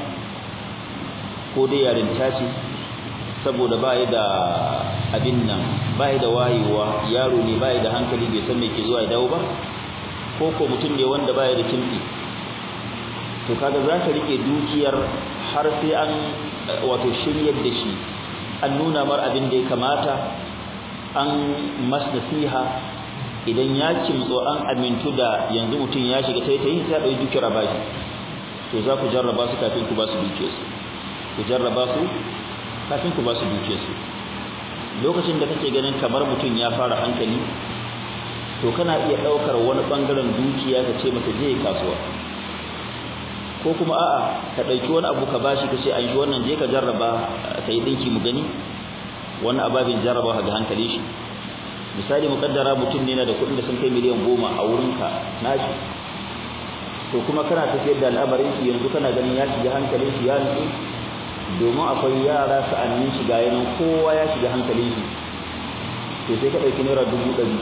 ko dai yarin tashi saboda bai da abin nan bai da wayewa yaro ne bai da hankali bai san me ke zuwa ya dawo ba ko ko mutum ne wanda bai da kimfi to kaga zaka rike dukiyar har sai an wato shiryar da shi an nuna mar abin da ya kamata an mas nasiha idan ya kimtso an amintu da yanzu mutum ya shiga taitayin sai ya dauki dukiyar bashi to za ku jarraba su kafin ku ba su dukiyar su ku jarraba su kafin ku ba su dukiyar su lokacin da kake ganin kamar mutum ya fara hankali to kana iya daukar wani bangaren dukiya ka ce masa je kasuwa ko kuma a'a ka dauki wani abu ka bashi ka ce an shi wannan je ka jarraba kai dinki mu gani wannan ababin jarraba ga hankali shi misali mukaddara mutum ne na da kuɗin da sun kai miliyan goma a wurinka nashi to kuma kana tafiyar da al'amarin shi yanzu kana ganin ya shiga hankalin shi ya nutsu domin akwai yara sa'annin shiga yanan kowa ya shiga hankalin shi to sai ka ɗauki naira dubu ɗari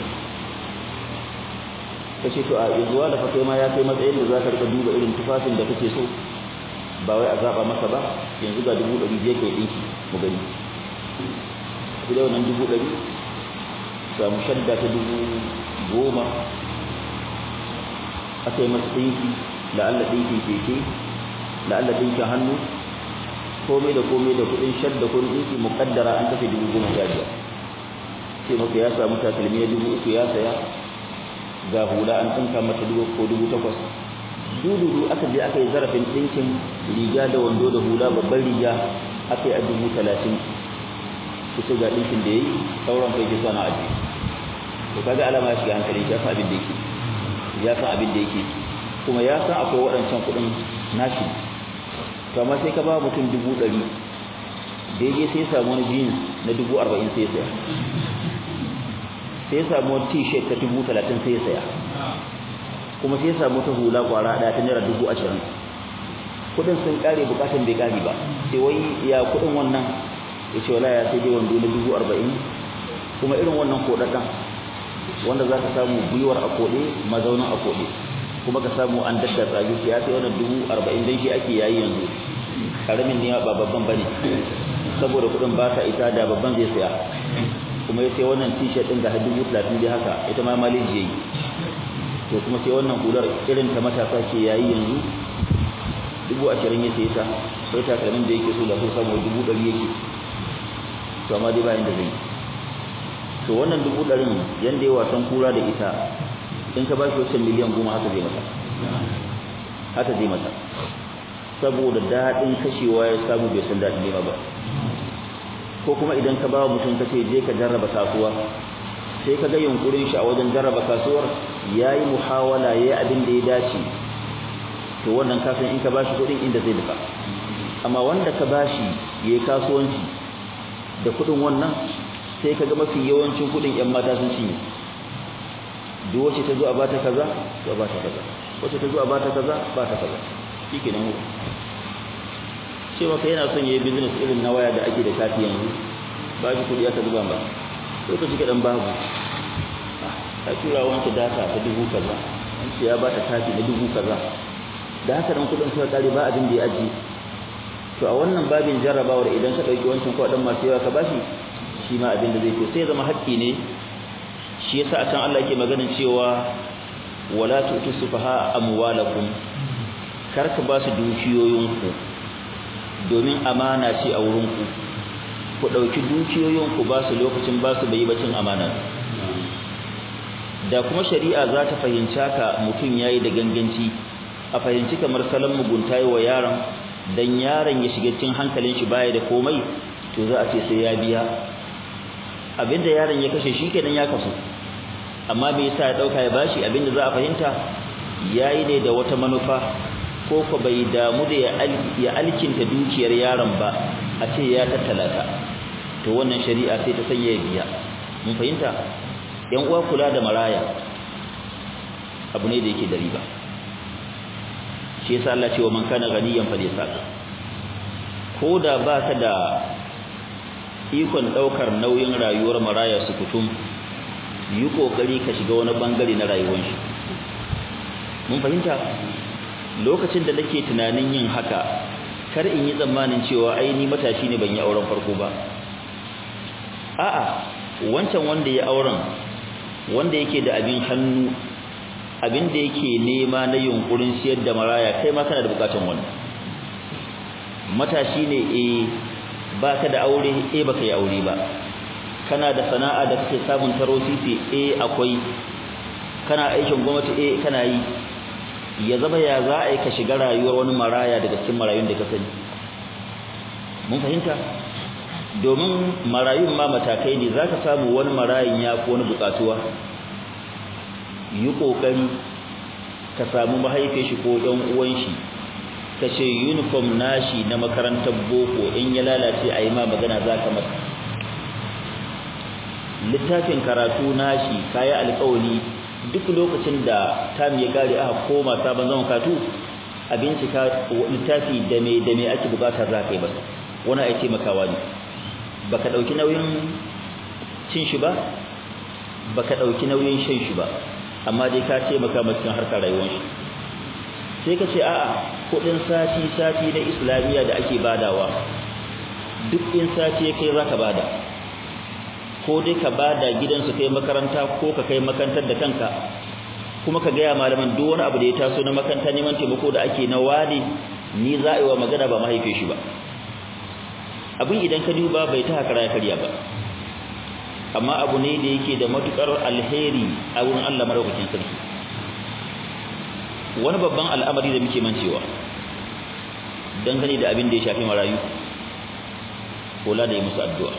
ka ce to a yanzu da fa kai ma ya kai matsayin da za ka rika duba irin tufafin da kake so ba wai a zaɓa maka ba yanzu ga dubu ɗari je kai ɗinki mu gani ku da wannan dubu ɗari samu shadda ta dubu goma aka yi masa ɗinki la'alla ɗinkin keke la'alla ɗinkin hannu komai da komai da kuɗin shadda ko ɗinki muƙaddara an tafi dubu goma sha biyar sai maka ya samu takalmi ya dubu uku ya saya ga hula an tsinka mata dubu ko dubu takwas dududu aka je aka yi zarafin ɗinkin riga da wando da hula babban riga aka yi a dubu talatin kusa ga ɗinkin da ya yi sauran kai ke sana aji to kaga alama ya shiga hankali ya san abin da yake ya san abin da yake kuma ya san akwai waɗancan kuɗin nashi to amma sai ka ba mutum dubu ɗari daidai sai ya samu wani jeans na dubu arba'in sai ya saya sai ya samu wani t-shirt ta dubu talatin sai ya saya kuma sai ya samu ta hula kwara ɗaya ta naira dubu ashirin kuɗin sun ƙare buƙatan bai ƙare ba sai wai ya kuɗin wannan ya ce wala ya sai dai wando na dubu arba'in kuma irin wannan koɗaɗɗen wanda za ka samu gwiwar a koɗe mazaunin a koɗe kuma ka samu an daddatsa shi ya sai wannan dubu arba'in dan shi ake yayi yanzu karamin ne ba babban bane saboda kuɗin ba ta ita da babban zai saya kuma ya sai wannan t-shirt ɗin ga dubu talatin dai haka ita ma maliji yayi to kuma sai wannan hular irin ta matasa ke yayi yanzu dubu ashirin ya sai ta sai takalmin da yake so da so samu dubu ɗari yake to amma dai bayan da zai to wannan dubu ɗarin yanda ya wasan kura da ita in ka ba shi wasu miliyan goma haka zai mata haka zai mata saboda daɗin kashewa ya samu bai san daɗin nema ba ko kuma idan ka ba mutum ka ce je ka jarraba kasuwa sai ka ga yunkurin shi a wajen jarraba kasuwar yayi muhawala yayi abin da ya dace to wannan kasan in ka bashi kuɗin inda zai duka amma wanda ka bashi yayi kasuwanci da kuɗin wannan sai ka ga mafi yawancin kuɗin ƴan mata sun cinye duk wacce ta zo a bata kaza to a bata kaza wacce ta zo a bata kaza bata kaza shikenan mu ce maka yana son yayi business irin na waya da ake da kati yanzu ba shi kudi aka zuba ba lokaci kadan babu a tura wanke data ta dubu kaza an ce ya ba ta kati na dubu kaza da haka dan kudin suka kare ba abin da ya aji to a wannan babin jarrabawar idan ka dauki wancan kuɗin masu yawa ka bashi shi ma abin da zai to sai zama haƙƙi ne shi yasa a can Allah yake maganin cewa wala tu'tu sufaha amwalakum kar ka ba su dukiyoyinku domin amana ce a wurinku ku ɗauki dukiyoyinku ba su lokacin ba su bai bacin amana da kuma shari'a za ta fahimci haka mutum ya yi da ganganci a fahimci kamar salon mugunta yi wa yaron don yaron ya shiga cikin hankalin shi baya da komai to za a ce sai ya biya abinda yaron ya kashe shi kenan ya kasu amma me yasa ya ɗauka ya bashi abinda za a fahimta yayi ne da wata manufa ko ko bai damu da ya alkinta dukiyar yaron ba a ce ya tattala ta to wannan shari'a sai ta sanya ya biya mun fahimta yan uwa kula da maraya abu ne da yake da riba shi yasa Allah ce wa man kana ganiyan falyasaq ko da ba ka da ikon daukar nauyin rayuwar maraya su kutum yi kokari ka shiga wani bangare na rayuwar shi mun fahimta lokacin da nake tunanin yin haka kar in yi tsammanin cewa ai ni matashi ne ban yi auren farko ba a'a wancan wanda ya auren wanda yake da abin hannu abin da yake nema na yunkurin siyar da maraya kai ma kana da bukatun wannan matashi ne eh baka da aure eh baka yi aure ba kana da sana'a da kake samun taro sisi eh akwai kana aikin gwamnati eh kana yi ya zama ya za a yi ka shiga rayuwar wani maraya daga cikin marayun da ka sani mun fahimta domin marayun ma matakai ne za ka samu wani marayun ya fi wani bukatuwa yi ƙoƙari ka samu mahaifin shi ko ɗan uwan shi ka ce uniform nashi na makarantar boko in ya lalace a yi ma magana za ka masa littafin karatu nashi kayi alƙawari duk lokacin da tam ya kare aka koma sabon zaman katu a bincika littafi da me da me ake bukata za ka yi ba wani ai taimakawa ne baka dauki nauyin cin shi ba baka dauki nauyin shan shi ba amma dai ka taimaka masa cikin harkar rayuwar shi sai ka ce a'a kudin sati sati na islamiya da ake badawa duk in sati kai zaka bada ko dai ka bada gidansu kai makaranta ko ka kai makarantar da kanka kuma ka gaya malaman duk wani abu da ya taso na makaranta neman taimako da ake na wani ni za a yi wa magana ba mahaife shi ba abin idan ka duba bai ta hakara ya karya ba amma abu ne da yake da matukar alheri a wurin Allah madaukakin sarki wani babban al'amari da muke mancewa dangane da abin da ya shafi marayu kula da yi musu addu'a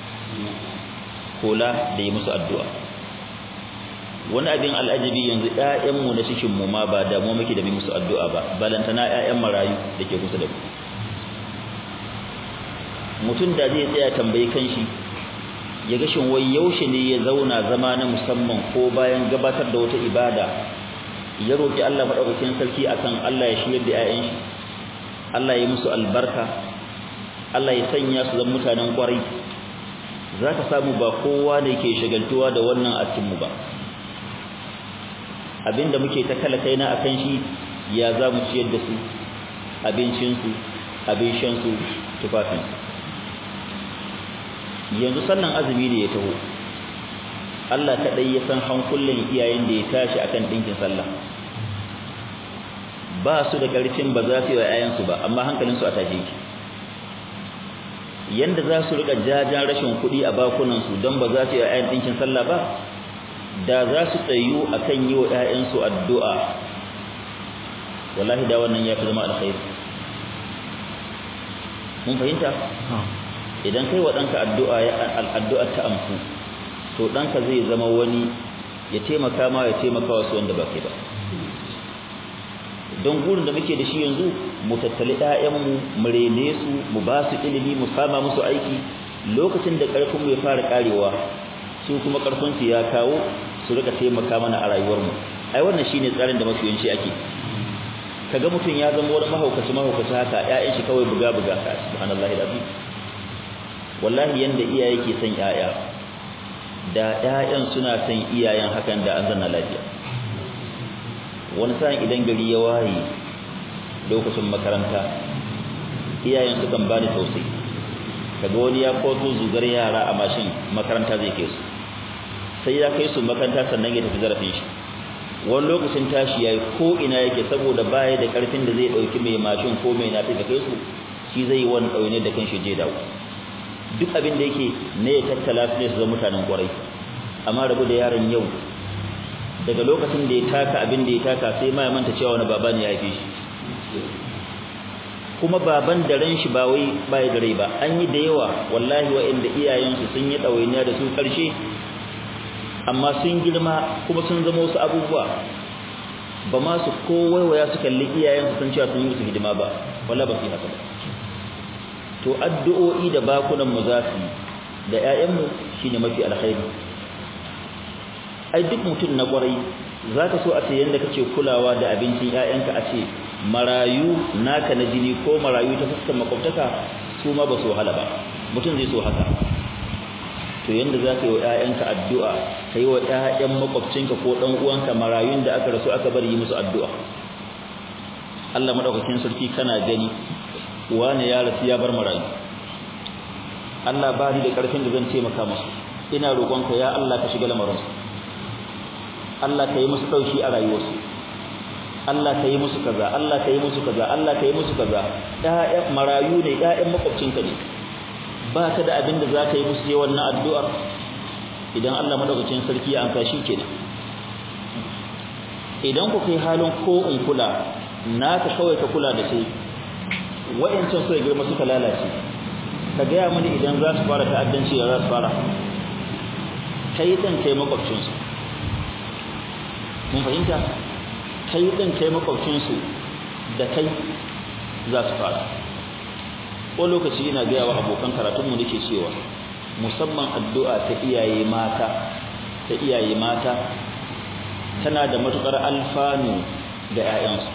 kula da yi musu addu'a wani abin al'ajabi yanzu ƴaƴanmu na cikin mu ma ba da mu muke da bi musu addu'a ba balantana ƴaƴan marayu da ke kusa da mu mutum da zai tsaya tambayi kanshi ya ga shin wai yaushe ne ya zauna zama na musamman ko bayan gabatar da wata ibada ya roki Allah madaukakin sarki akan Allah ya shirye da ƴaƴan shi Allah ya musu albarka Allah ya sanya su zama mutanen kwarai zaka samu ba kowa ne ke shagaltuwa da wannan a cikin mu ba abinda muke ta kala kaina akan shi ya za mu ciyar da su abincinsu abin shansu tufafinsu yanzu sannan azumi ne ya taho Allah kadai ya san hankulan iyayen da ya tashi akan dinkin sallah ba su da karfin ba za su yi wa ƴaƴansu ba amma hankalin su a tashi yake yanda za su rika jajan rashin kuɗi a bakunan su don ba za su yi wa ƴaƴan dinkin sallah ba da za su tsayu akan yi wa ƴaƴansu addu'a wallahi da wannan ya fi zama alkhairi mun fahimta idan kai wa ɗanka addu'a addu'a ta amsu to ɗanka zai zama wani ya taimaka ma ya taimaka wasu wanda ba kai ba don gurin da muke da shi yanzu mu tattali ƴaƴanmu mu rene su mu ba su ilimi mu sama musu aiki lokacin da ƙarfinmu ya fara ƙarewa su kuma ƙarfinsu ya kawo su rika taimaka mana a rayuwarmu ai wannan shine tsarin da mafi yawanci ake kaga mutum ya zama wani mahaukaci mahaukaci haka ƴaƴan shi kawai buga buga ka subhanallahi da wallahi yanda iyaye ke son ƴaƴa da ƴaƴan suna son iyayen hakan da an zanna lafiya wani sa'in idan gari ya waye lokacin makaranta iyayen su kan bani tausayi kaga wani ya kwato zugar yara a mashin makaranta zai kai su sai ya kai su makaranta sannan ya tafi zarafin shi wani lokacin tashi yayi ko ina yake saboda baya da karfin da zai dauki mai mashin ko mai nafi da kai su shi zai wani daune da kanshi je dawo duk abin da yake ne ya tattala su ne su zama mutanen kwarai amma rabu da yaron yau daga lokacin da ya taka abin da ya taka sai ma ya manta cewa wani baba ne ya haife shi kuma baban da ran shi ba wai bai da rai ba an yi da yawa wallahi wa'inda iyayensu sun yi ɗawainiya da su ƙarshe amma sun girma kuma sun zama wasu abubuwa ba ma su kowaiwaya su kalli iyayensu sun cewa sun yi musu hidima ba wala ba su yi haka ba to addu'o'i da bakunan mu za su da ƴaƴanmu shine mafi alkhairi ai duk mutum na kwarai zaka so a ce yanda kake kulawa da abincin ƴaƴanka a ce marayu naka na jini ko marayu ta fuskar makwabtaka su ma ba su wahala ba mutum zai so haka to yanda za ka yi wa ‘ya'yanka addu'a ka yi wa ‘ya'yan makwabcinka ko ɗan uwanka marayun da aka rasu aka bari yi musu addu'a Allah maɗaukakin sarki kana gani wane ya rasu ya bar marayu Allah ba ni da ƙarfin da zan taimaka musu ina roƙonka ya Allah ka shiga lamarinsu Allah ka yi musu ɗauki a rayuwarsu Allah ka yi musu kaza Allah ka yi musu kaza Allah ka yi musu kaza ‘ya'yan marayu ne ‘ya'yan makwabcinka ne ba ka da abin da za ka yi musu sai wannan addu'ar idan Allah madaukakin sarki ya amsa shi kenan idan ku kai halin ko in kula naka kawai ka kula da su wayancan su girma suka lalace ka gaya mani idan za su fara ta'addanci da za su fara kai dan kai makwabcin su mun fahimta kai dan kai makwabcin su da kai za su fara ko lokaci ina gaya wa abokan karatunmu nake cewa musamman addu'a ta iyaye mata ta iyaye mata tana da matukar alfanu ga 'ya'yansu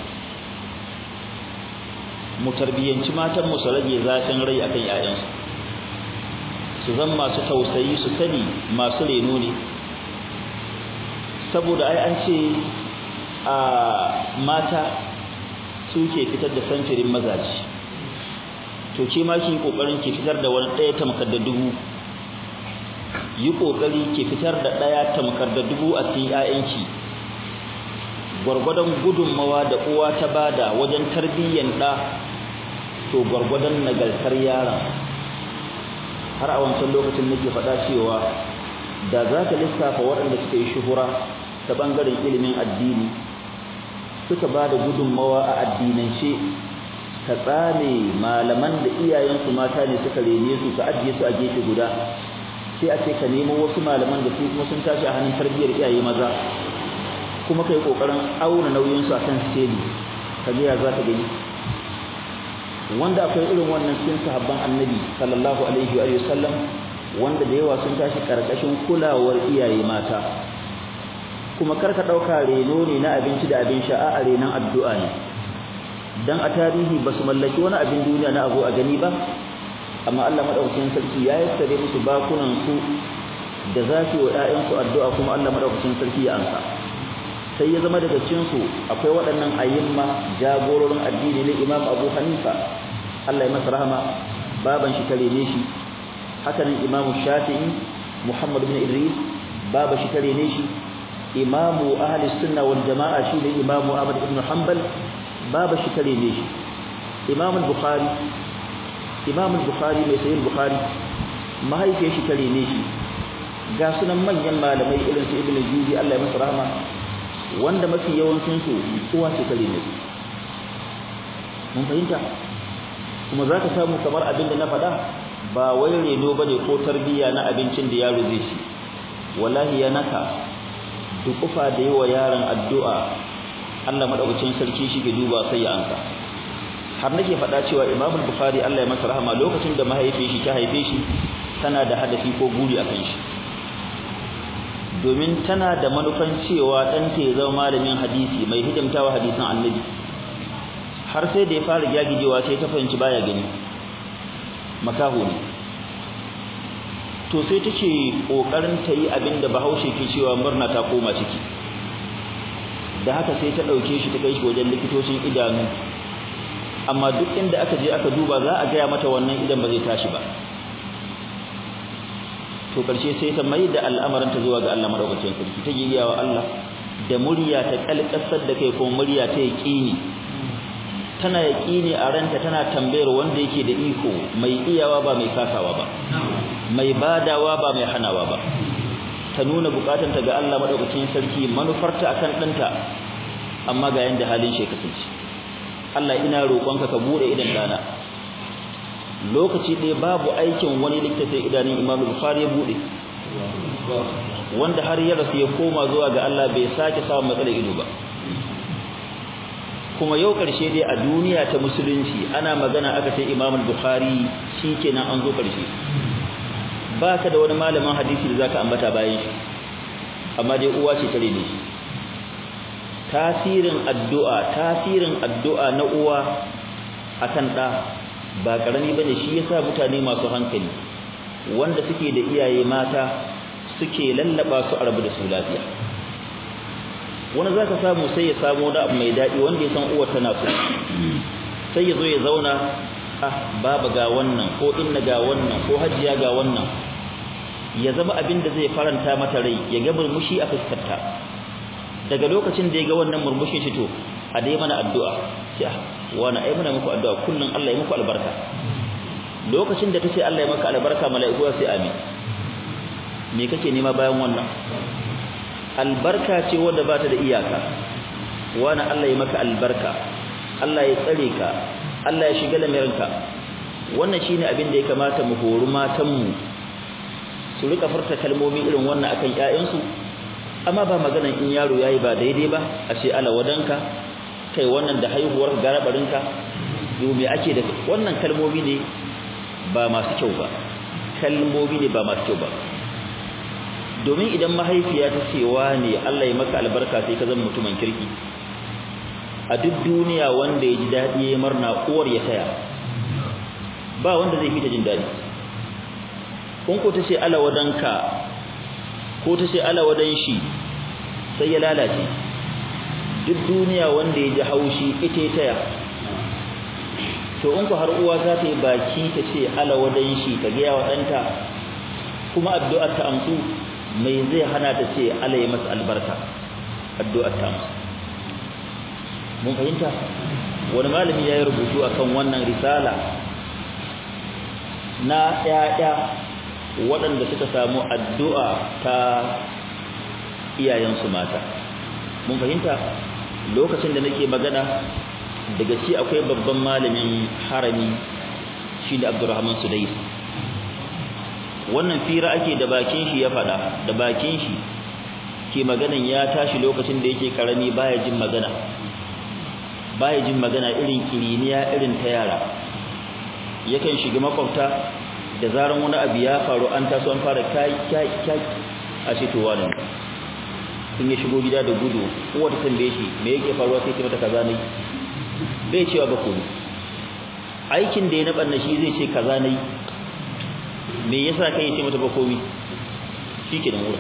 mu tarbiyyanci matan mu su rage zafin rai akan 'ya'yansu su zan masu tausayi su sani masu reno ne saboda ai an ce a mata suke fitar da samfirin mazaji to ke ma ki kokarin ki fitar da wani daya tamkar da dubu yi kokari ki fitar da daya tamkar da dubu a cikin ƴaƴanki gurgurdan gudunmawa da uwa ta bada wajen tarbiyyan da to gurgurdan nagartar yaron har a wancan lokacin nake faɗa cewa da za ka lissafa waɗanda suka yi shuhura ta ɓangaren ilimin addini suka ba da gudunmawa a addinance ka tsame malaman da iyayensu mata ne suka rene su ka ajiye su a gefe guda sai a ce ka nemo wasu malaman da su kuma sun tashi a hannun tarbiyyar iyaye maza kuma kai kokarin auna nauyin su akan steli ka ga ya za ka gani wanda akwai irin wannan cikin sahabban annabi sallallahu alaihi wa sallam wanda da yawa sun tashi karkashin kulawar iyaye mata kuma karka dauka reno ne na abinci da abin sha a renon addu'a ne dan a tarihi basu mallaki wani abin duniya na abu a gani ba amma Allah madaukakin sarki ya yassare musu bakunan su da zafi wa ƴaƴan su addu'a kuma Allah madaukakin sarki ya amsa sai ya zama daga cikin su akwai waɗannan ayyimma jagororin addini ne Imam Abu Hanifa Allah ya masa rahama baban shi tare ne shi haka nan Imam Shafi'i Muhammad ibn Idris baba shi tare ne shi imamu ahli sunna wal jamaa shi ne imamu ahmad ibn hanbal baba shi tare ne shi imam al-bukhari imam al-bukhari mai sayin bukhari mahaifiyar shi tare ne shi ga sunan manyan malamai irin su ibnu juzi Allah ya masa rahama wanda mafi yawancin su uwa ce tare ne mun fahimta kuma zaka samu kamar abin da na faɗa ba wai reno bane ko tarbiyya na abincin da yaro zai ci wallahi ya naka dukufa da yawa yaron addu'a Allah madaukakin sarki shi ke duba sai ya anka har nake faɗa cewa Imam Bukhari Allah ya masa rahama lokacin da mahaifiyar shi ta haife shi tana da hadafi ko buri akan shi domin tana da manufan cewa ɗanta ya zama malamin hadisi mai hidimtawa hadisan annabi har sai da ya fara gyagijewa sai ta fahimci baya gani makaho ne to sai take kokarin ta yi abin da bahaushe ke cewa murna ta koma ciki da haka sai ta ɗauke shi ta kai shi wajen likitocin idanu amma duk inda aka je aka duba za a gaya mata wannan idan ba zai tashi ba to karshe sai ta mai da al'amarin ta zuwa ga Allah madaukakin sarki ta giya wa Allah da murya ta kalkasar da kai ko murya ta yaqini tana yaqini a ranta tana tambayar wanda yake da iko mai iyawa ba mai kasawa ba mai badawa ba mai hanawa ba ta nuna bukatanta ga Allah madaukakin sarki manufarta akan danta amma ga yanda halin shi kasance Allah ina roƙonka ka bude idan dana lokaci ɗaya babu aikin wani littafin idanun Imam Bukhari ya bude wanda har ya rasu ya koma zuwa ga Allah bai sake samun matsalar ido ba kuma yau ƙarshe dai a duniya ta musulunci ana magana aka ce Imam Bukhari shikenan an zo ƙarshe baka da wani malamin hadisi da zaka ambata bayan shi amma dai uwa ce tare ne shi tasirin addu'a tasirin addu'a na uwa akan da ba karami bane shi yasa mutane masu hankali wanda suke da iyaye mata suke lallaba su arabu da su lafiya wani zaka samu sai ya samu da abu mai dadi wanda ya san uwar tana so sai ya zo ya zauna ah baba ga wannan ko inna ga wannan ko hajiya ga wannan ya zama abin da zai faranta mata rai ya ga murmushi a fuskarta daga lokacin da ya ga wannan murmushin shi to a dai mana addu'a sai wani ai muna muku addu'a kullun Allah ya muku albarka lokacin da tace Allah ya maka albarka mala'iku sai amin me kake nema bayan wannan albarka ce wanda ba ta da iyaka wani Allah ya maka albarka Allah ya tsare ka Allah ya shiga lamirinka wannan shine abin da ya kamata mu hori matan mu su rika furta kalmomi irin wannan akan ƴaƴansu amma ba maganan in yaro yayi ba daidai ba a ce ala wadanka kai wannan da haihuwar garabarinka yo me ake da wannan kalmomi ne ba masu kyau ba kalmomi ne ba masu kyau ba domin idan mahaifiya ta ce ne Allah ya maka albarka sai ka zama mutumin kirki a duk duniya wanda ya ji daɗi ya murna uwar ya taya ba wanda zai fita jin daɗi kun ko ta ce ala wadanka ko ta ce ala wadan shi sai ya lalace duk duniya wanda ya ji haushi ita ya taya to in ku har uwa za ta yi baki ta ce ala wadan shi ta gaya wa ɗanta kuma addu'ar ta amsu mai zai hana ta ce ala ya masa albarka addu'ar ta amsu mun fahimta wani malami ya yi rubutu akan wannan risala na ƴaƴa waɗanda suka samu addu'a ta iyayensu mata mun fahimta lokacin da nake magana daga ci akwai babban malamin harami shi da abdurrahman sudais wannan fira ake da bakin shi ya faɗa da bakin shi ke maganan ya tashi lokacin da yake karami baya jin magana baya jin magana irin kiriniya irin ta yara yakan shiga makwabta da zaran wani abu ya faru an taso an fara kai kai kai a ce to wani in ya shigo gida da gudu uwa ta tambaye shi me yake faruwa sai ce mata kaza ne bai cewa ba komai aikin da ya naɓa na shi zai ce kaza ne me yasa kai ce mata ba komai shi ke da wurin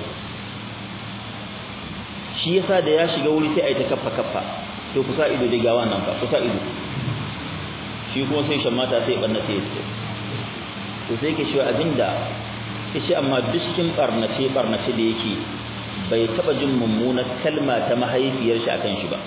shi yasa da ya shiga wuri sai a yi ta kaffa kaffa to kusa ido da gawa nan fa kusa ido shi kuma sai shan mata sai ɓanna sai ya to sai ke shi abinda ya ce amma duk cikin ɓarnace ɓarnace da yake bai taba jin mummunar kalma ta mahaifiyar shi akan shi ba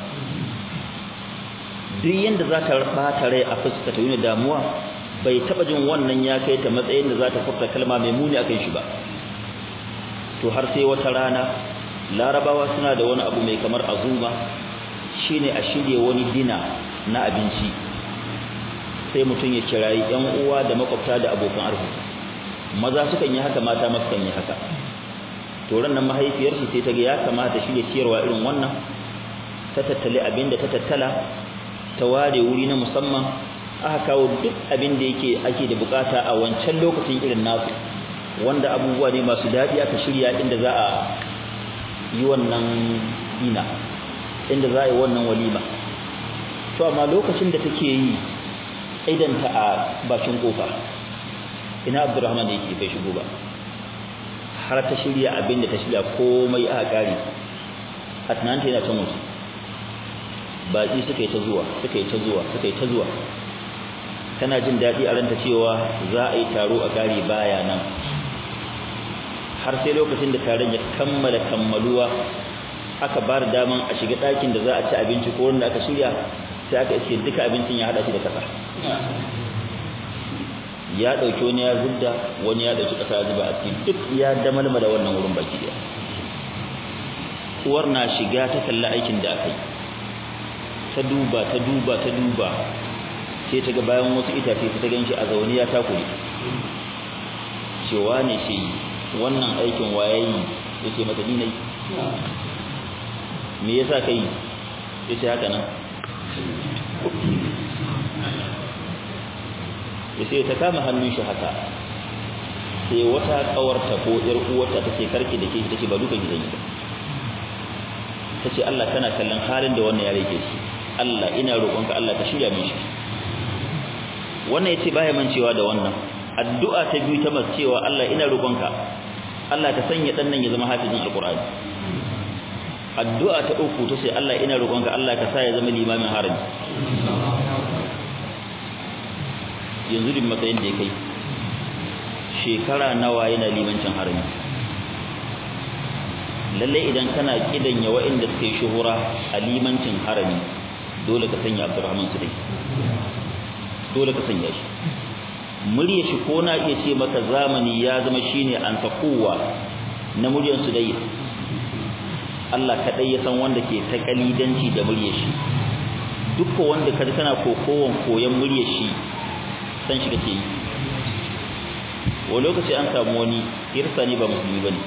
duk yanda za ta bata rai a fuska ta yi damuwa bai taba jin wannan ya kai ta matsayin da za ta furta kalma mai muni akan shi ba to har sai wata rana larabawa suna da wani abu mai kamar azuma shine a shirye wani dina na abinci sai mutum ya kirayi yan uwa da makwabta da abokan arziki maza sukan yi haka mata ma sukan yi haka to ran nan mahaifiyar shi sai ta ga ya kamata shirye ciyarwa irin wannan ta tattale abin da ta tattala ta ware wuri na musamman aka kawo duk abin da yake ake da bukata a wancan lokacin irin nasu wanda abubuwa ne masu daɗi aka shirya inda za a yi wannan ina inda za a yi wannan walima to amma lokacin da take yi idanta a bakin kofa ina abdurrahman da yake bai shigo ba har ta shirya abin da ta shirya komai aka kare a tunanta yana can waje baƙi suka yi ta zuwa suka yi ta zuwa suka yi ta zuwa tana jin daɗi a ranta cewa za a yi taro a kare baya nan har sai lokacin da taron ya kammala kammaluwa aka ba da daman a shiga ɗakin da za a ci abinci ko wanda aka shirya sai aka iske duka abincin ya haɗa shi da ƙasa ya ɗauki wani ya zubda wani ya ɗauki ƙasa ya zuba a cikin duk ya damalmala wannan wurin baki ɗaya uwar na shiga ta kalli aikin da aka yi ta duba ta duba ta duba sai ta ga bayan wasu itace ta gan shi a zaune ya takure cewa ne shi wannan aikin wayayi yace mata ni nayi me yasa kai yace haka nan yace ta kama hannun shi haka sai wata kawarta ko yar uwarta tace karki da ke tace ba duka gidan ba tace Allah kana kallon halin da wannan yare ke shi Allah ina roƙonka Allah ka shirya min shi wannan yace baya mancewa da wannan addu'a ta biyu ta mace cewa Allah ina roƙonka Allah ka sanya dan nan ya zama hafizin alqur'ani addu'a ta uku ta ce Allah ina roƙonka Allah ka sa ya zama limamin harami yanzu din matsayin da ya kai shekara nawa yana limancin harami lalle idan kana kidanya wa'inda suka yi shuhura a limancin harami dole ka sanya Abdurrahman Sudai dole ka sanya shi murya shi ko na iya ce maka zamani ya zama shine an takuwa na muryar Sudai Allah kadai ya san wanda ke ta kalidanci da muryar shi dukkan wanda kaji kana kokowan koyan muryar shi san shi kake yi wa lokaci an samu wani irsani ba musulmi bane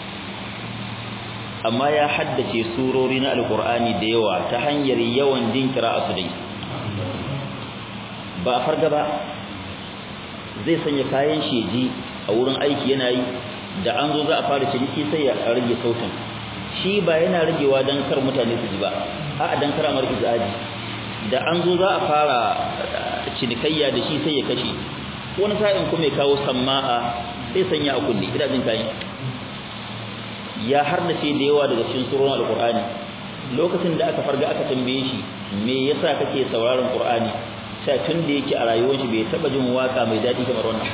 amma ya haddace surori na alqur'ani da yawa ta hanyar yawan jin qira'a su dai ba a farga ba zai sanya kayan sheji a wurin aiki yana yi da an zo za a fara ciniki sai ya rage sautin shi ba yana ragewa dan kar mutane su ji ba a'a dan kar amar izaji da an zo za a fara cinikayya da shi sai ya kashe wani sa'in kuma ya kawo samma'a sai sanya a kunne ina jin kayan ya harnace da yawa daga cikin surun alqur'ani lokacin da aka farga aka tambaye shi me yasa kake sauraron qur'ani sai tun da yake a rayuwar shi bai taba jin waka mai dadi kamar wannan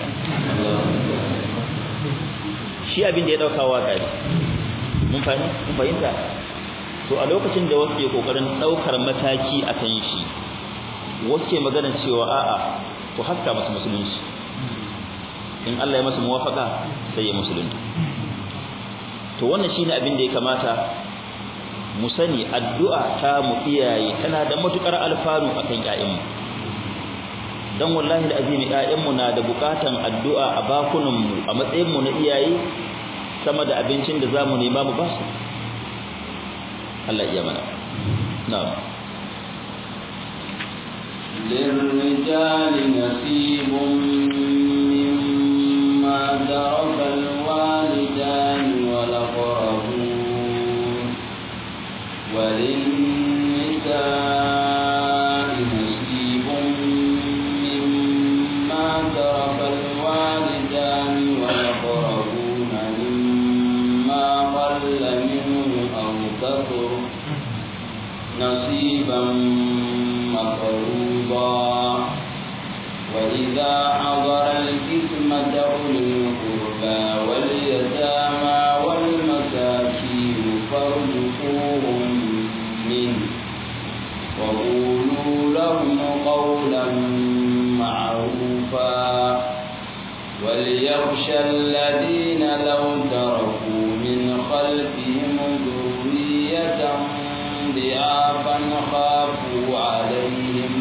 shi abin da ya dauka waka ne mun fahimta mun fahimta to a lokacin da wasu ke kokarin daukar mataki a kan shi wasu ke magana cewa a'a to haska masa musulunci in Allah ya masa muwafaka sai ya musulunta to wannan shine abin da ya kamata mu sani addu'a ta mu iyaye tana da matukar alfanu akan ƴaƴanmu dan wallahi alazim ƴaƴanmu na da bukatan addu'a a bakunan mu a matsayin mu na iyaye sama da abincin da zamu nema mu ba su Allah iya mana na'am للرجال نصيب مما ترك الوالدان والأقربون وللنساء نصيب مما ترك الوالدان والأقربون مما قل منه أو كثر نصيبا مفروضا وإذا حضر القسمة أولي القربى واليتامى والمساكين وليخشى الذين لو تركوا من خلفهم ذرية ضعافا خافوا عليهم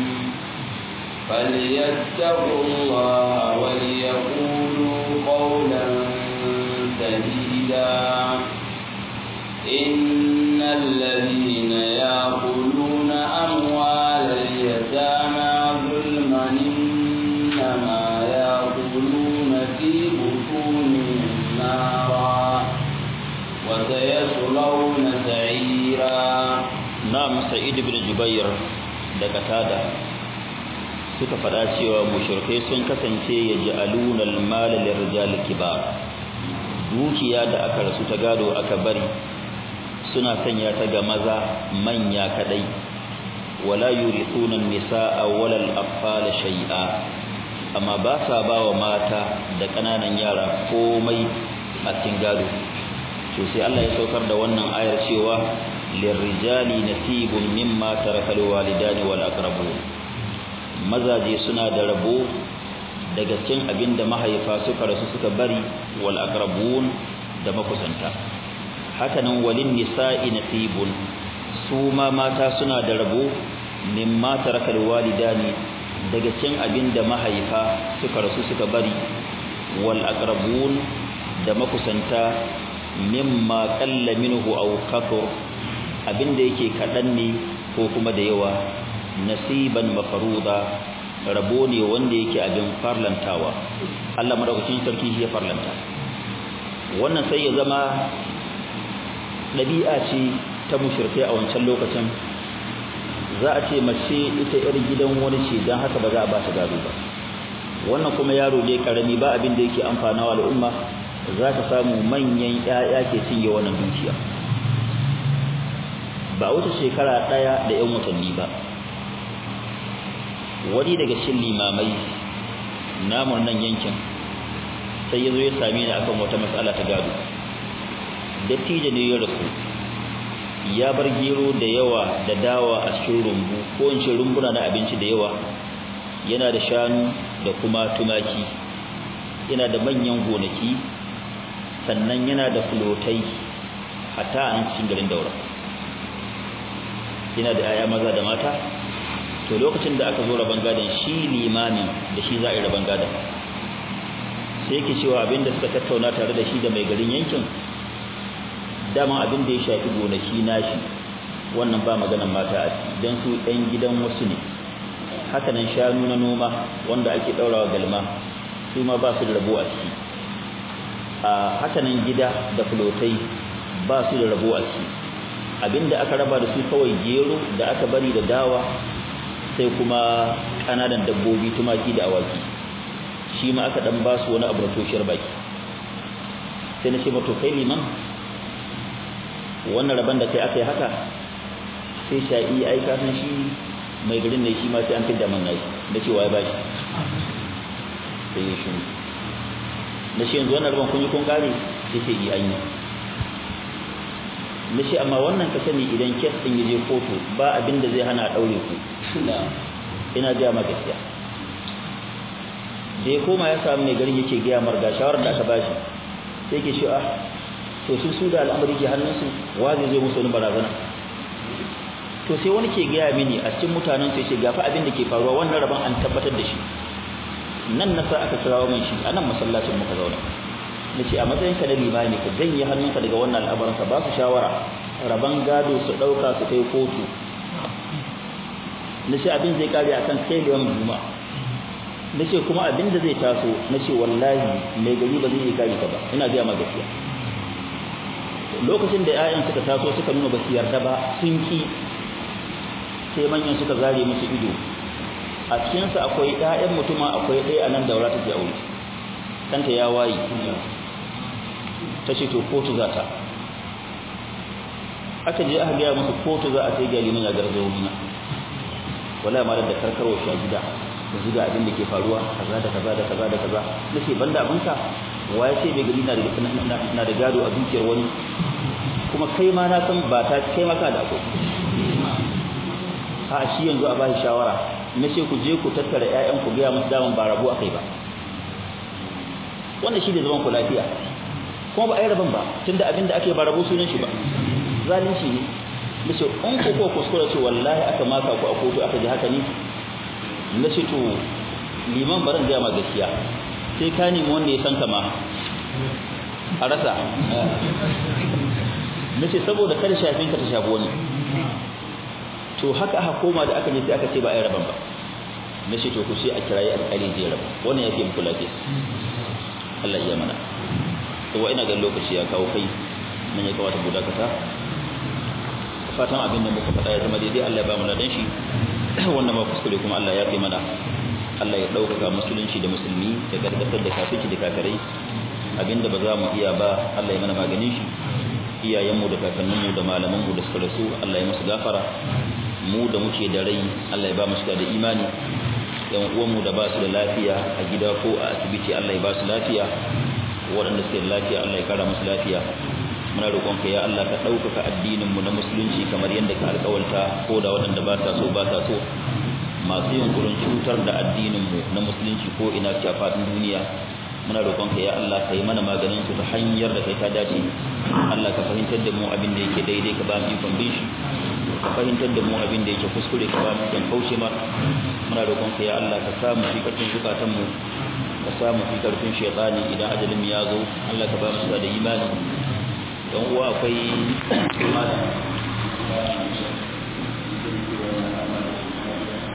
فليتقوا الله وليقولوا قولا سديدا إن الذين يأكلون أموال اليتامى ظلما إنما يأكلون في بطونهم نارا وسيصلون سعيرا نعم سعيد بن جبير daga tada suka faɗa cewa mushrikai sun kasance ya ja'aluna al-mal lirrijal kibar dukiya da aka rasu ta gado aka bari suna sanya ta ga maza manya kadai wala yurithuna an-nisaa wala al-atfal shay'a amma ba sa bawa mata da kananan yara komai a cikin gado to sai Allah ya saukar da wannan ayar cewa lirrijali nasibun mimma tarakal walidani wal aqrabun mazaje suna da rabo daga cikin abinda mahaifa suka rasu suka bari wal aqrabun da makusanta hakanan walin nisa'i nasibun su ma mata suna da rabo mimma tarakal walidani daga cikin abinda mahaifa suka rasu suka bari wal aqrabun da makusanta mimma qalla minhu aw kathur abinda yake kadan ne ko kuma da yawa nasiban mafruda rabo ne wanda yake abin farlantawa Allah madaukakin sarki ya farlanta wannan sai ya zama dabi'a ce ta mushrikai a wancan lokacin za a ce mace ita yar gidan wani ce dan haka ba za a ba ta gado ba wannan kuma yaro dai karami ba abin da yake amfanawa al'umma za ka samu manyan ƴaƴa ke cinye wannan dukiya ba wata shekara ɗaya da 'yan watanni ba wani daga cikin limamai namun nan yankin sai ya zo ya same ni akan wata matsala ta gado dattijo ne ya rasu ya bar gero da yawa da dawa a cikin rumbu ko in ce rumbuna na abinci da yawa yana da shanu da kuma tumaki yana da manyan gonaki sannan yana da fulotai hatta a nan cikin garin daura yana da 'ya'ya maza da mata to lokacin da aka zo rabon gadon shi limamin da shi za a yi rabon gadon sai yake cewa abin da suka tattauna tare da shi da mai garin yankin dama abin da ya shafi gonaki nashi wannan ba maganan mata a ciki don su ɗan gidan wasu ne hakanan shanu na noma wanda ake ɗaurawa galma su ma ba su da rabo a ciki a hakanan gida da fulotai ba su da rabo a ciki abinda aka raba da su kawai gero da aka bari da dawa sai kuma kananan dabbobi tumaki da awaki shi ma aka dan ba su wani abu da toshiyar baki sai na ce mato kai liman wannan rabon da kai aka yi haka sai sha'i ai ka san shi mai garin ne shi ma sai an fidda man nashi da cewa ya bashi sai ya shi na ce yanzu wannan rabon kun yi kun kare sai ce yi an yi na ce amma wannan ka sani idan kes ɗin ya je kotu ba abin da zai hana a ɗaure ku ina gaya ma gaskiya da ya koma ya samu mai garin yake gaya marga shawarar da aka bashi sai ke shi ah to sun su da al'amari ke hannunsu wa zai zo musu wani barazana to sai wani ke gaya mini a cikin mutanen sai ce gafa abin da ke faruwa wannan rabon an tabbatar da shi nan na sa aka kirawo min shi a nan masallacin muka zauna na ce a matsayin ka na limami ka janye hannunka daga wannan al'amarin ka ba su shawara rabon gado su ɗauka su kai kotu na ce abin zai kare akan kai da yawan juma na ce kuma abin da zai taso na ce wallahi mai gari ba zai iya kare ka ba ina gaya ma gaskiya lokacin da 'ya'yan suka taso suka nuna ba su yarda ba sun ki sai manyan suka zare musu ido a cikinsa akwai 'ya'yan mutuma akwai ɗaya a nan daura take aure kanta ya waye ta ce to kotu za ta aka je aka gaya musu kotu za a sai galimin ya garzo wurina wala ma da karkarwa shi a gida da zuga abin da ke faruwa kaza da kaza da kaza da kaza nace banda abinka waye sai bai gari na da na da gado a dukiyar wani kuma kai ma na san ba ta kai maka da akwai a shi yanzu a bashi shawara nace ku je ku tattara ƴaƴan ku ga musu daman ba rabu akai ba wannan shi ne zaman ku lafiya kuma ba a yi rabon ba tunda abin da ake ba rabo sunan shi ba zalunci ne nace in ku ko kuskura ce wallahi aka maka ku a kotu aka ji haka ne nace to liman baran ga ma gaskiya sai ka nemi wanda ya san ka ma a rasa nace saboda kada shafin ka ta shafi wani to haka aka koma da aka je sai aka ce ba a yi rabon ba nace to ku sai a kirayi alƙali zai raba wannan yake muku lafiya Allah iya mana to wa ina ga lokaci ya kawo kai nan ya kawata guda kasa fatan abin da muka faɗa ya zama daidai Allah ya ba mu ladan shi wannan ma kuskure kuma Allah ya fi mana Allah ya ɗaukaka musulunci da musulmi da gargatar da kafirci da kakarai abinda ba za mu iya ba Allah ya mana maganin shi iyayenmu da kakanninmu da malamanmu da suka rasu Allah ya musu gafara mu da muke da rai Allah ya ba mu da imani yan uwanmu da ba su da lafiya a gida ko a asibiti Allah ya ba su lafiya waɗanda suke da lafiya Allah ya kara musu lafiya muna roƙonka ya Allah ka ɗaukaka addininmu na musulunci kamar yadda ka alƙawalta ko da waɗanda ba sa so ba sa so masu yunkurin cutar da addininmu na musulunci ko ina ce a faɗin duniya muna roƙonka ya Allah ka yi mana maganin su ta hanyar da kai ta dace Allah ka fahimtar da mu abin da yake daidai ka ba mu ikon bin shi ka fahimtar da mu abin da yake kuskure ka ba mu ikon kauce ma muna roƙonka ya Allah ka samu fi karfin zukatanmu ka samu fi karfin shaytani idan ajalin ya zo Allah ka ba mu da imani don uwa akwai malam